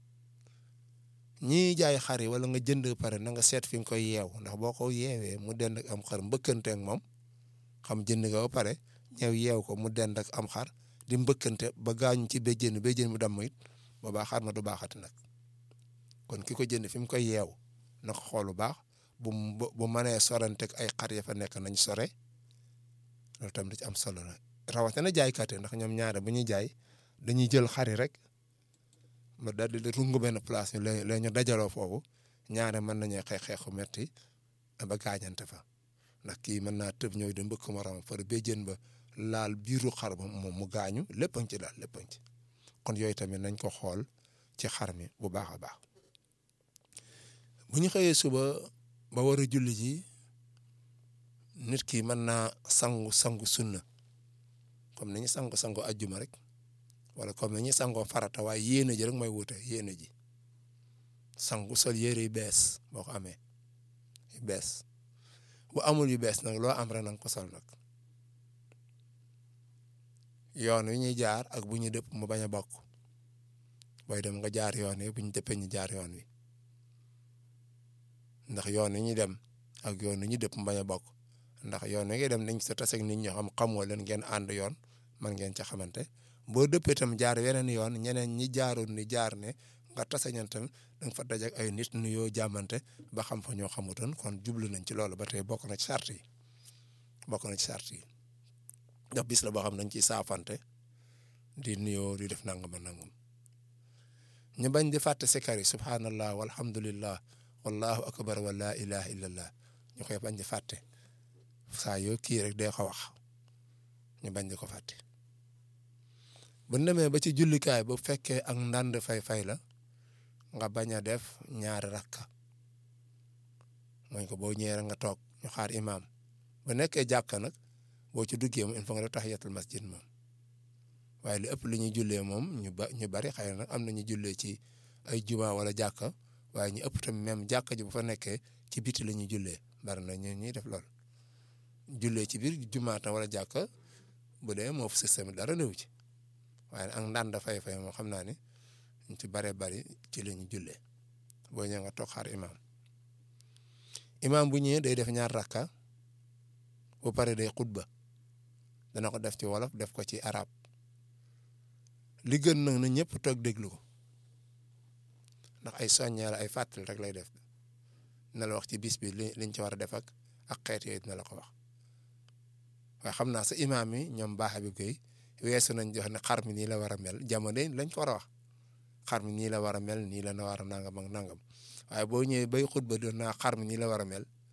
ñii jaay xar yi wala nga jënd pare na nga seet fi nga koy yeew ndax boo ko yeewee mu dend ak am xar mbëkkante ak moom xam jënd nga ba pare ñëw yeew ko mu dend ak am xar di mbëkkante ba gaañu ci béjjén béjjén mu damm it boobaa xar ma du baaxati nag kon ki ko jënd fi mu koy yeew na ko xool bu baax bu bu mënee sorante ak ay xar ya fa nekk nañ sore loolu tam da ci am solo la rawatina jaaykat yi ndax ñoom ñaare bu ñuy jaay dañuy jël xari rek ma daal di rungu benn place ñu la ñu dajaloo foofu ñaare mën nañu xeex xeexu metti ba gaañante fa ndax kii mën naa tëb ñëw di mbëkk morom far béjjén ba laal biiru xar ba moom mu gaañu lépp ci daal lépp ci kon yooyu tamit nañ ko xool ci xar mi bu baax a baax bu ñu xëyee suba ba war a julli ji nit ki mën naa sangu sangu sunna comme ni ñu sangu sangu ajjuma rek wala comme ni ñu sangoo farata waaye yéene ji rek mooy wuute yéene ji sangu sol yére yu bees boo ko amee yu bees bu amul yu bees nag loo am rek nanga ko sol nag yoon wi ñuy jaar ak bu ñu dëpp mu bañ a bokk booy dem nga jaar yoon wi bu ñu dëppee ñu jaar yoon wi ndax yoon wi ñuy dem ak yoon wi ñu dëpp mu bañ a bokk ndax yoon wi ngay dem nañ sa tase ak nit ñoo xam xamoo leen ngeen ànd yoon man ngeen ca xamante boo dëppee tam jaar weneen yoon ñeneen ñi jaarul ni jaar ne nga tase ñan tam da nga fa daje ak ay nit nuyoo jàmmante ba xam fa ñoo xamutoon kon jublu nañ ci loolu ba tey bokk na ci sart yi bokk na ci sart yi ndax bis la boo xam nañ ciy saafante di nuyoo di def nangam nangam ñu bañ di fàtte sikar yi subhanallah walhamdulillah wallahu akbar wa la ilaha illallah ñu koy bañ di fàtte saa yoo kii rek dee ko wax ñu bañ di ko fàtte bu demee ba ci jullikaay bu fekkee ak ndànd fay-fay la nga bañ a def ñaari rakka mooy ko boo ñëwee rek nga toog ñu xaar imaam bu nekkee jàkka nag boo ci duggee moom il faut nga def tahiyatul masjid moom waaye li ëpp li ñuy jullee moom ñu ba ñu bari xëy na am na ñu jullee ci ay juma wala jàkka waaye ñu ëpp tamit même jàkka ji bu fa nekkee ci biti la ñuy jullee bari na ñu ñuy def lool jullee ci biir jumaata wala jàkka bu dee moo fu système dara néew ci waaye ak ndànd fay fay moom xam naa ne ñu ci baree bari ci la ñu jullee boo ñëwee nga toog xaar imaam imaam bu ñëwee day def ñaar rakka bu pare day xutba dana ko def ci wolof def ko ci arab li gën nag na ñëpp toog déglu ko ndax ay soññee la ay fàttali rek lay def na la wax ci bis bi li liñ ci war a def ak ak xeet yooyu dina la ko wax waaye xam naa sa imaam yi ñoom baax bi koy weesu nañ jox ne xar mi nii la war a mel jamono lañ ko war a wax xar mi nii la war a mel nii la na war a nangam ak nangam waaye boo ñëwee bay xutba doon naa xar mi nii la war a mel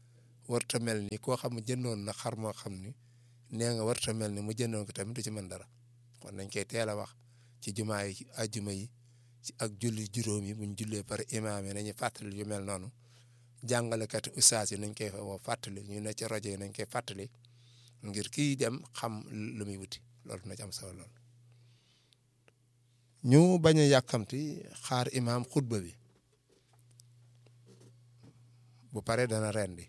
warta mel ni koo xam ne jëndoon na xar moo xam ni nee nga warta mel ni mu jëndoon ko tamit du ci mën dara kon nañ koy teel a wax ci jumaa yi ci àjjuma yi ci ak julli juróom yi buñ jullee par imaam yi nañu fàttali yu mel noonu jàngalekat ustaas yi nañ koy woo fàttali ñu ne ci rajo yi nañ koy fàttali ngir kii dem xam lu muy wuti loolu na ci am solo lool ñu bañ a yàkkamti xaar imaam xutba bi bu pare dana rendi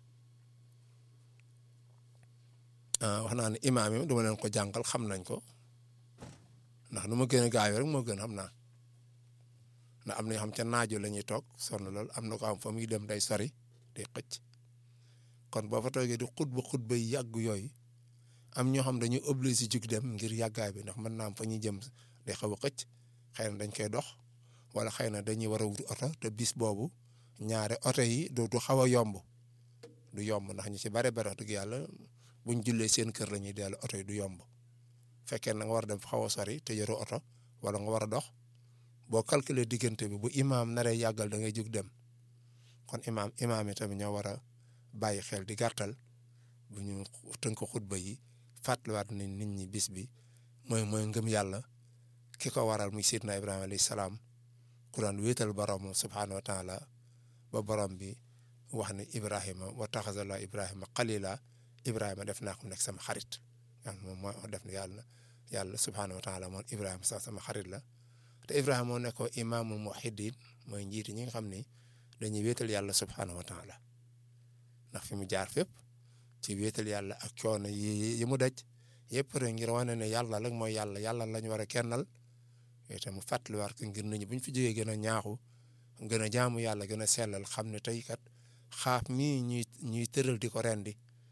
wax naa ne imaam yi dama leen ko jàngal xam nañ ko ndax nu ma gën a gaaw rek moo gën xam naa ndax am na ñoo xam ca naajo la ñuy toog sonn lool am na ko am fa muy dem day sori day xëcc kon boo fa toogee di xutba xutba yi yàgg yooyu am ñoo xam dañuy obligé jug dem ngir yàggaay bi ndax mën naa am fa ñuy jëm day xaw a xëcc xëy na dañ koy dox wala xëy na dañuy war a wut oto te bis boobu ñaare oto yi du du xaw a yomb du yomb ndax ñu ci bare bare wax dëgg yàlla buñ jullee seen kër la ñuy dellu oto yi du yomb fekkee na nga war a dem fa xaw a sori te yoru oto wala nga war a dox boo calculer diggante bi bu imaam naree yàggal da ngay jug dem kon imaam imaam yi tamit ñoo war a bàyyi xel di gàttal bu ñu tënk xutba yi fàttaliwaat nañ nit ñi bis bi mooy mooy ngëm yàlla ki ko waral muy sidna Ibrahima alayhi salaam ku daan wéetal borom subhaanahu wa taala ba borom bi wax ne Ibrahima wa taxazallah Ibrahima xalila Ibrahima def naa ko nekk sama xarit moom moo def na yàlla yàlla subhaanahu wa taala moom Ibrahima sax sama xarit la te Ibrahima moo nekkoo imaamul muwahhidin mooy njiiti ñi nga xam ni dañuy wéetal yàlla subhaanahu wa taala ndax fi mu jaar fépp ci wéetal yàlla ak coono yi yi mu daj yëpp rek ngir wane ne yàlla rek mooy yàlla yàlla lañ war a kennal yooyu tam mu fàttaliwaat ko ngir nit ñi bu ñu fi jógee gën a ñaaxu gën a jaamu yàlla gën a sellal xam ne tey kat xaaf mii ñuy ñuy tëral di ko rendi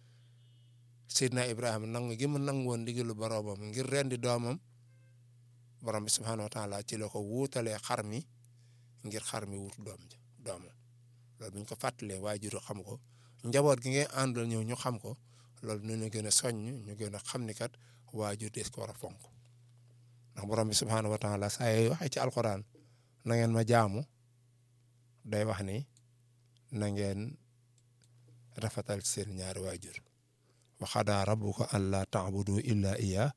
Seydina Ibrahima nangu gi mu nangu woon ndigalu boroomam ngir rendi doomam borom bi subhaanahu wa taala ci la ko wuutalee xar mi ngir xar mi wut doom ja doomam loolu bu ñu ko fàttalee waajur xam ko njaboot gi ngay àndal ñëw ñu xam ko loolu nu ñu gën a soññ ñu gën a xam ni kat waajur des ko war a fonk ndax borom bi subhaanahu wa taala saa yooyu waxee ci alquran na ngeen ma jaamu day wax ni na ngeen rafetal seen ñaari waajur wa xadaa rabbuka an laa taabudu illa iya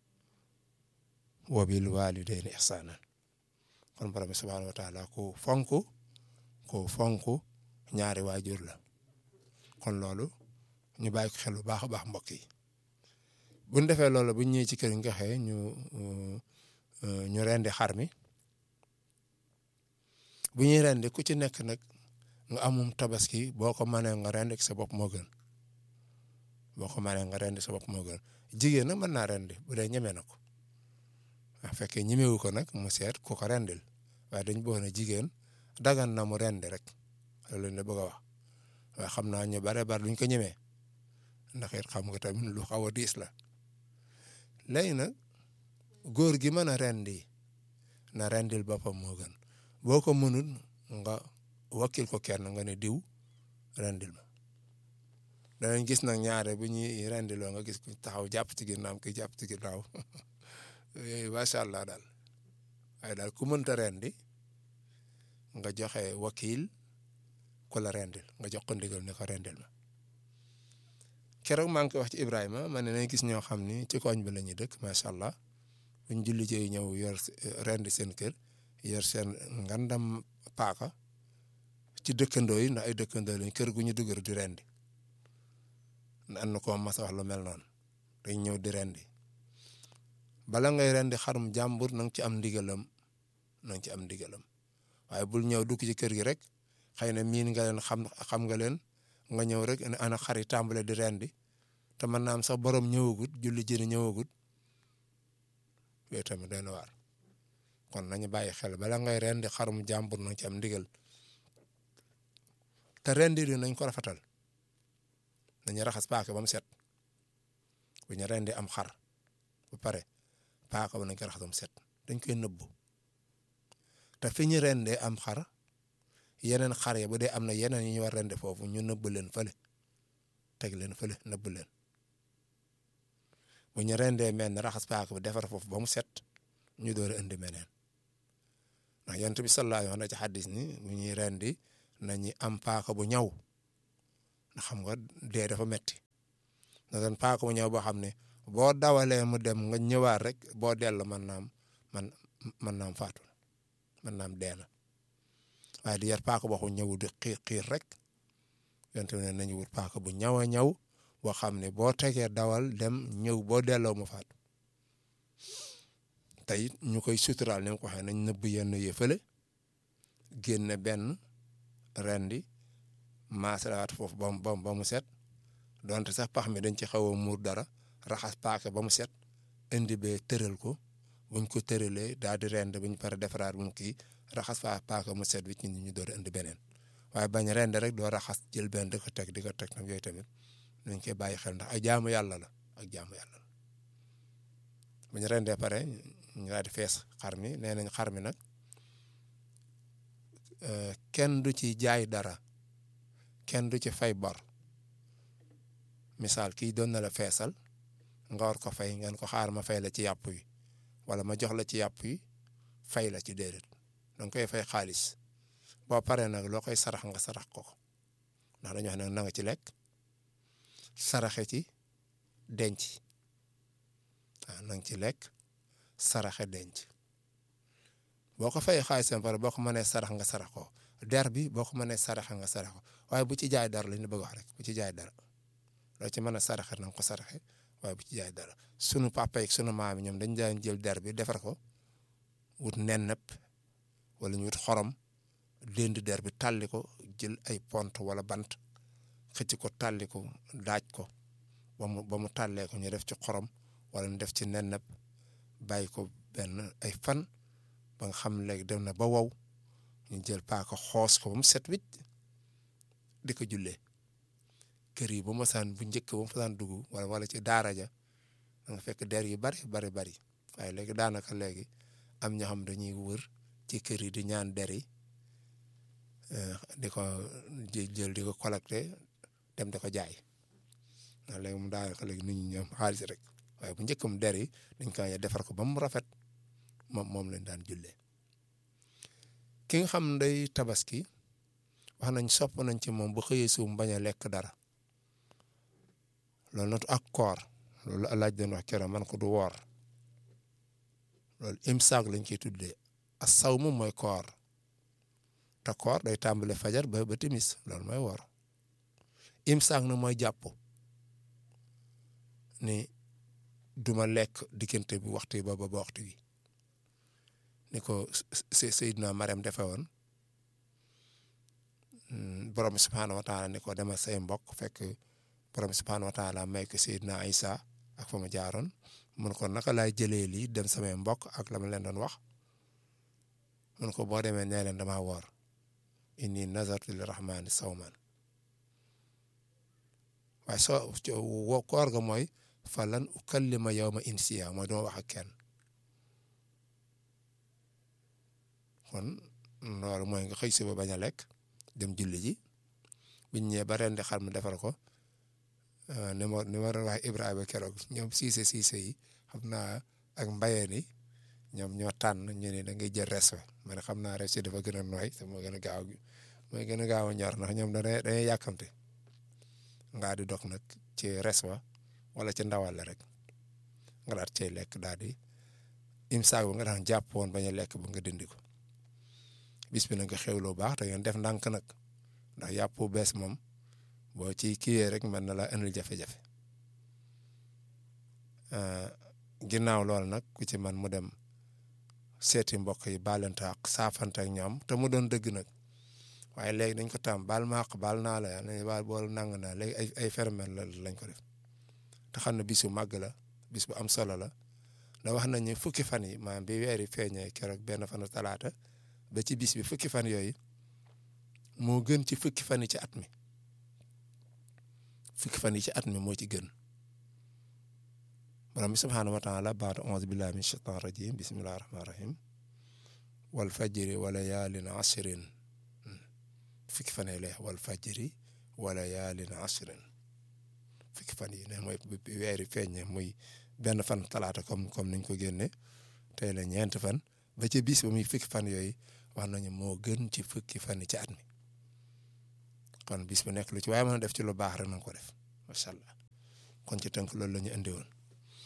wa bil walidayni ihsanan kon borom bi subhaanahu wa taala ku fonk ku fonk ñaari waajur la kon loolu ñu bàyyi ko xel bu baax a baax mbokk yi bu ñu defee loolu bu ñu ñëwee ci kër nga xëy ñu ñu rendi xar mi bu ñuy rendi ku ci nekk nag nga amum tabaski boo ko mënee nga rendi sa bopp moo gën boo ko mënee nga rendi sa bopp moo gën jigéen nag mën naa rendi bu dee ñeme na ko waaw fekkee ñemewu ko nag mu seet ku ko rendil waaye dañ bëgg na jigéen dagan na mu rendi rek loolu la bëgg a wax waaye xam naa ñu bare bare duñ ko ñemee ndax it xam nga tamit lu xaw a diis la léegi nag góor gi mën a rendi na rendil boppam moo gën boo ko mënul nga wakkil ko kenn nga ne diw rendil ma danañ gis nag ñaare bu ñuy rendiloo nga gis ku taxaw jàpp ci ginnaaw ki jàpp ci ginnaaw yooyu macha allah daal waaye daal ku mënta rendi nga joxe wakil ku la rendil nga jox ko ndigal ne ko rendil ma keroog maa ngi koy wax ci Ibrahima ma ne nañ gis ñoo xam ni ci koñ bi la ñuy dëkk macha allah buñ julli ci ñëw yor rendi seen kër yor seen ngandam paaka ci dëkkandoo yi ndax ay dëkkandoo lañ kër gu ñu dugg di rendi am na ko mas a wax lu mel noonu dañ ñëw di rendi bala ngay rendi xarum jàmbur na nga ci am ndigalam na nga ci am ndigalam waaye bul ñëw dugg ci kër gi rek xëy na miin nga leen xam xam nga leen nga ñëw rek ana xari tàmbale di rendi te mën naa am sax borom ñëwagut julli jëni ñëwagut yooyu tamit doy na waar kon nañu bàyyi xel bala ngay rendi xarum jàmbur na nga ci am ndigal te rendi yi nañ ko rafetal nañu raxas paaka ba mu set bu ñu rendi am xar ba pare paaka ba nañ ko raxas ba mu set dañ koy nëbbu te fi ñu rendee am xar yeneen xar yi bu dee am na yeneen yu ñu war rende foofu ñu nëbb leen fële teg leen fële nëbb leen bu ñu rendee mel ne raxas paaka bi defar foofu ba mu set ñu door a indi meneen ndax yonent bi sallallahu alayhi wa sallam ci xaddis ni bu ñuy rendi nañu am paaka bu ñaw ndax xam nga dee dafa metti na doon paaka mu ñëw boo xam ne boo dawalee mu dem nga ñëwaat rek boo dellu mën naam man mën naam faatu mën naam dee na waaye di yar paaka boo xam ñëwu di xiir xiir rek yonte ne nañu wut paaka bu ñaw a ñaw boo xam ne boo tegee dawal dem ñëw boo delloo mu faatu tey ñu koy suturaal ni ma ko waxee nañ nëbb yenn yëfale génne benn rendi maasalaat foofu ba mu ba mu set donte sax pax mi dañ ci xaw a muur dara raxas paaka ba mu set indi bee tëral ko buñ ko tëralee daal di rend buñ pare defaraat bu mu kii raxas faa paaka mu set wi ci ñu door a indi beneen waaye bañ rend rek doo raxas jël benn di ko teg di ko teg nag yooyu tamit nañ koy bàyyi xel ndax ay jaamu yàlla la ak jaamu yàlla la buñ rendee pare ñu daal di fees xar mi nee nañ xar mi nag kenn du ci jaay dara kenn du ci fay bor misaal kii doon na la feesal nga war ko fay ngeen ko xaar ma fay la ci yàpp yi wala ma jox la ci yàpp yi fay la ci déedéet danga koy fay xaalis boo paree nag loo koy sarax nga sarax ko ko ndax dañu wax ne na nga ci lekk saraxe ci denc waaw na nga ci lekk saraxe denc boo ko fay xaalisam pare boo ko mënee sarax nga sarax ko der bi boo ko mënee saraxe nga sarax ko waaye bu ci jaay dara la ñu bëgg wax rek bu ci jaay dara loo ci mën a saraxe na nga ko saraxe waaye bu ci jaay dara sunu papa yi sunu maam yi ñoom dañ daan jël der bi defar ko wut nen nëpp wala ñu wut xorom dend der bi tàlli ko jël ay pont wala bant xëcc ko tàlli ko daaj ko ba mu ba mu tàllee ko ñu def ci xorom wala ñu def ci nen nëpp bàyyi ko benn ay fan ba nga xam léegi dem na ba wow ñu jël paaka xoos ko ba mu set wicc di ko jullee kër yi ba ma saan bu njëkk ba mu fa saan dugg wala wala ci daara ja da nga fekk der yu bari bari bari waaye léegi daanaka léegi am ñoo xam dañuy wër ci kër yi di ñaan der yi di ko jël di ko collecté dem di ko jaay ndax léegi mu daanaka léegi nit ñi ñoom xaalis rek waaye bu njëkk mu der yi dañ ko defar ko ba mu rafet moom moom lañ daan jullee ki nga xam day tabaski wax nañ sopp nañ ci moom bu xëyee suum bañ a lekk dara loolu nag ak koor loolu alaaj doon wax keroog man ko du woor loolu imsaak lañ koy tuddee as saw moom mooy koor te koor day tàmbale fajar ba ba timis loolu mooy woor imsaak na mooy jàpp ni duma lekk diggante bu waxtu ba ba waxtu wi ni ko Seydina Mariam defe woon borom bi subhaanahu wa taala ni ko demal say mbokk fekk borom bi subhaanahu wa taala may ko Seydina Isa ak fa ma jaaroon mun ko naka laay jëlee lii dem samay mbokk ak la ma leen doon wax mun ko boo demee nee leen damaa woor inni nazartu li rahmaani sawman waaye soo woo koor ga mooy falan ukallima yawma insiya mooy duma wax ak kenn kon loolu mooy nga xëy suba bañ a lekk dem julli ji biñ ñëwee ba ren di xar mu defar ko ni ma ni ma doon wax Ibrahima keroog ñoom siise siise yi xam naa ak mbayeen yi ñoom ñoo tànn ñu ne da ngay jël res wa man xam naa res yi dafa gën a nooy te moo gën a gaaw mooy gën a gaaw a ñor ndax ñoom dañuy dañuy yàkkamte ngaa di dog nag ci res wa wala ci ndawal la rek nga daal cay lekk daal di imsaak ba nga daan jàpp woon bañ a lekk ba nga dindi ko bis bi nag nga xewloo baax te ngeen def ndànk nag ndax yàpp bees moom boo ci kiiyee rek mën na la indil jafe-jafe ginnaaw loolu nag ku ci man mu dem seeti mbokk yi baalante ak saafante ak ñoom te mu doon dëgg nag waaye léegi dañ ko tam baal ma àq baal naa la yàlla baal bool nang naa léegi ay ay phénomène la lañ ko def te xam ne bis bu màgg la bis bu am solo la da wax nañu fukki fan yi maanaam bi weer yi feeñee keroog benn fanu talaata ba ci bis bi fukki fan yooyu moo gën ci fukki fan yi ci at mi fukki fan yi ci at mi moo ci gën borom bi subhaanahu wa taala baatu auzu billahi min shaitan rajim bismillahi rahmani rahim wal fajri wa layaalin ashrin fukki fan yi lay wal fajri wa layaalin ashrin fukki fan yi ne mooy weer yi feeñee muy benn fan talaata comme comme niñ ko génne tey la ñeent fan ba ci bis ba muy fukki fan yooyu wax nañu moo gën ci fukki fan yi ci at mi kon bis bu nekk lu ci waaye mën a def ci lu baax rek na nga ko def macha allah kon ci tënk loolu la ñu indi woon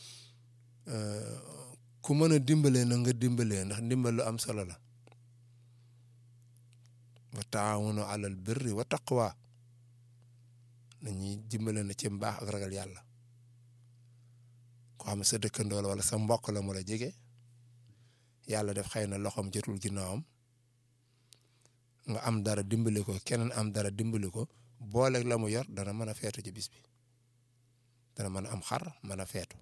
ku mën a dimbalee na nga dimbalee ndax ndimbal lu am solo la wa taawunu alal birri wa taqwa nañuy dimbale na ci mbaax ak ragal yàlla ko xam sa dëkkandoo la wala sa mbokk la mu la jege yàlla def xëy na loxoom jotul ginnaawam nga am dara dimbali ko keneen am dara dimbali ko booleeg la mu yor dana mën a feetu ci bis bi dana mën a am xar mën a feetu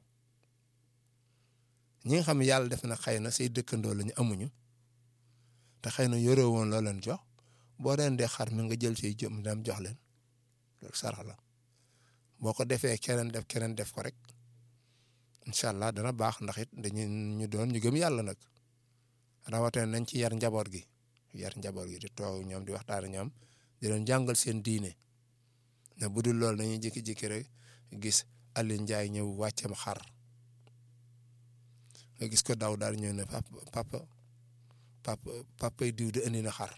ñi nga xam ne yàlla def na xëy na say dëkkandoo lañu amuñu te xëy na yore woon loo leen jox boo leen dee xar mi nga jël say jëm dem jox leen loolu sarax la boo ko defee keneen def keneen def ko rek incha allah dana baax ndax it dañu ñu doon ñu gëm yàlla nag rawatina nañ ci yar njaboot gi yar njaboot gi di toog ñoom di waxtaan ak ñoom di leen jàngal seen diine ne bu dul loolu dañuy jékki-jékki rek gis Aliou Ndiaye ñëw wàccam xar nga gis ko daw daal ñëw ne papa papa papa papay diw di indi na xar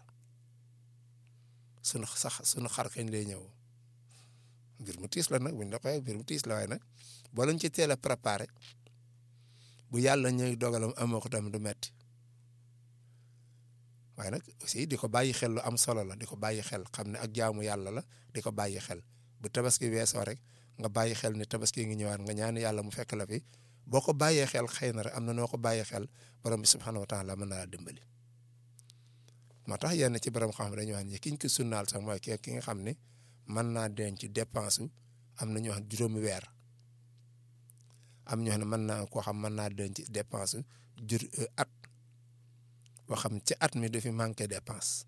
sunu sax sunu xar kañ lay ñëw mbir mu tiis la nag buñ la koy mbir mu tiis la waaye nag boo leen ci teel a préparé bu yàlla ñëw dogalam amoo ko tamit du metti waaye nag aussi di ko bàyyi xel lu am solo la di ko bàyyi xel xam ne ak jaamu yàlla la di ko bàyyi xel bu tabaski weesoo rek nga bàyyi xel ne tabaski ngi ñëwaat nga ñaan yàlla mu fekk la fi boo ko bàyyee xel xëy na rek am na noo ko bàyyee xel borom bi subhanahu wa taala mën na laa dimbali. moo tax yenn ci borom xam dañuy wax ne ki ñu ko sunnaal sax mooy ki nga xam ne mën naa denc dépense am na ñoo xam juróomi weer am ñoo xam ne mën naa koo xam mën naa denc dépense jur at boo xam ci at mi dafi manqué dépense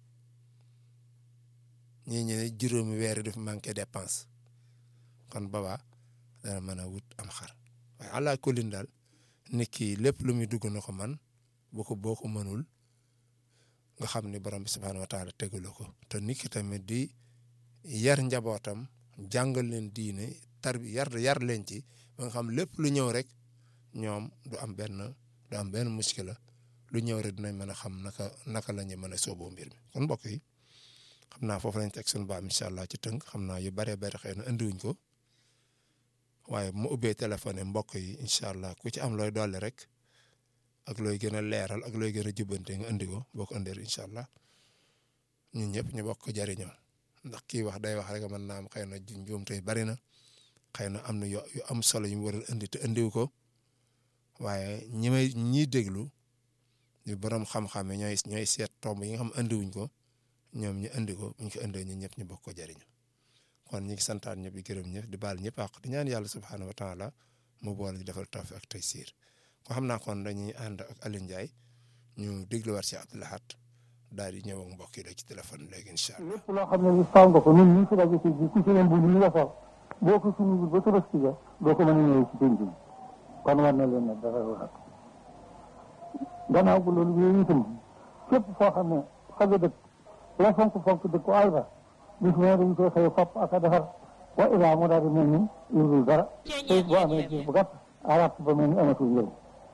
ñii ñu ne juróomi weer yi dafa manqué dépense kon baba dana mën a wut am xar waaye allah kulin daal nit ki lépp lu muy dugg na ko man boo ko boo ko mënul nga xam ni borom bi subhaanahu wa taala tegula ko te nit ki tamit di yar njabootam jàngal leen diine tar bi yar yar leen ci ba nga xam lépp lu ñëw rek ñoom du am benn du am benn muskila lu ñëw rek dinañ mën a xam naka naka la ñu mën a sooboo mbir mi kon mbokk yi xam naa foofu lañ teg suñu baam incha allah ci tënk xam naa yu bëree bëri xëy na indiwuñ ko waaye bu ma ubbee téléphone mbokk yi incha allah ku ci am looy dolli rek ak looy gën a leeral ak looy gën a jubbante nga indi ko boo ko indee incha allah ñun ñëpp ñu bokk ko jariñoo ndax kii wax day wax rek mën naa am xëy na njuum tey bari na xëy na am na yu am solo yu mu war a indi te indiw ko waaye ñi may ñiy déglu ñu borom xam-xam yi ñooy ñooy seet tomb yi nga xam indiwuñ ko ñoom ñu indi ko buñ ko indee ñun ñëpp ñu bokk ko jariñu kon ñu ngi santaat ñëpp di gërëm ñëpp di baal ñëpp àq di ñaan yàlla subhaanahu wa taala mu boole ñu defal tawfiq ak taysiir ko xam naa kon dañuy ànd ak Aliou Ndiaye ñu dégluwaat si Abdou Lahad daal di ñëw ak mbokk yi ci téléphone léegi incha allah. lépp loo xam ne li faw nga ko ñun ñu fi daje ci bi ku ci leen bu ñu nga sol boo ko suñu ba tabaski ja doo ko mën a ñëwee ci penc bi kon war na leen ne dara wax gannaaw bu loolu yooyu itam képp foo xam ne fa nga dëkk la fonk fonk dëkk ko alba bis ne dañ koy xëy fopp ak a defar wa ilaa mu daal di mel ni yurul dara te boo amee gis bu gàtt arab ba mel ni amatul njëriñ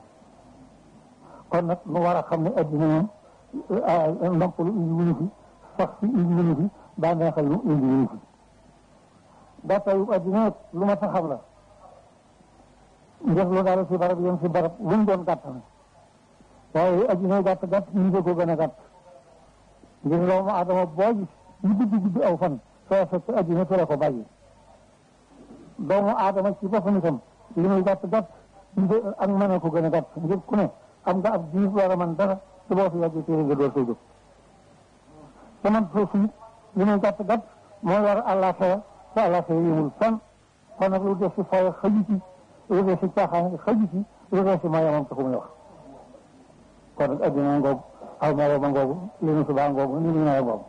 kon nag nu war a xam ne addina moom noppalu indi wuñu fi sax si indi wuñu fi bànneexal lu indi wuñu fi gàttayu addina lu ma sa xam la njëf lu daal si barab yem si barab luñ doon gàtt na waaye addina gàtt gàtt ñu ko gën a gàtt ngir doomu adama boo gis ñu gudd gudd aw fan soo fekk addina fi la ko bàyyi doomu adama ci boppam itam li muy gàtt gàtt ak mën a ko gën a gàtt ngir ku ne am nga ab diir war a mën dara su boo fi yàggee téere nga door koy jóg te man foofu it li muy gàtt gàtt moo war àllaaxira te àllaaxira yëmul fenn kon nag lu def si fay xëju ci lu def si caaxaan xëju ci lu def si mayamam taxu muy wax kon nag addina ngoogu aw maro ma ngoogu li nu subaa ngoogu ni nu nawe ngoogu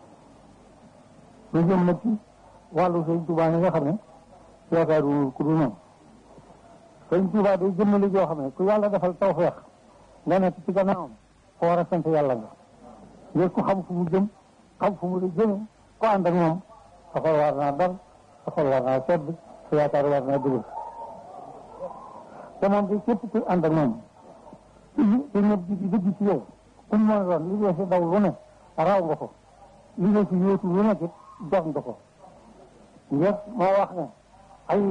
lu jëm nag ci wàllu sëñ Tuubaa yi nga xam ne yaakaaru ku du noonu sëñ Tuubaa day jëmmali joo xam ne ku yàlla defal tawfeex nga nekk ci gannaawam ko war a sant yàlla nga ngir ku xam fu mu jëm xam fu mu di jëme ko ànd ak moom sa xol war naa dal sa xol war naa sedd sa yaakaar war naa dëgër te moom de képp ku ànd ak moom te ñëpp di dëgg ci yow ku mu mën a doon li dee si daw lu ne raw nga ko li dee si yóotu lu nekk def nga ko ngir moo wax ne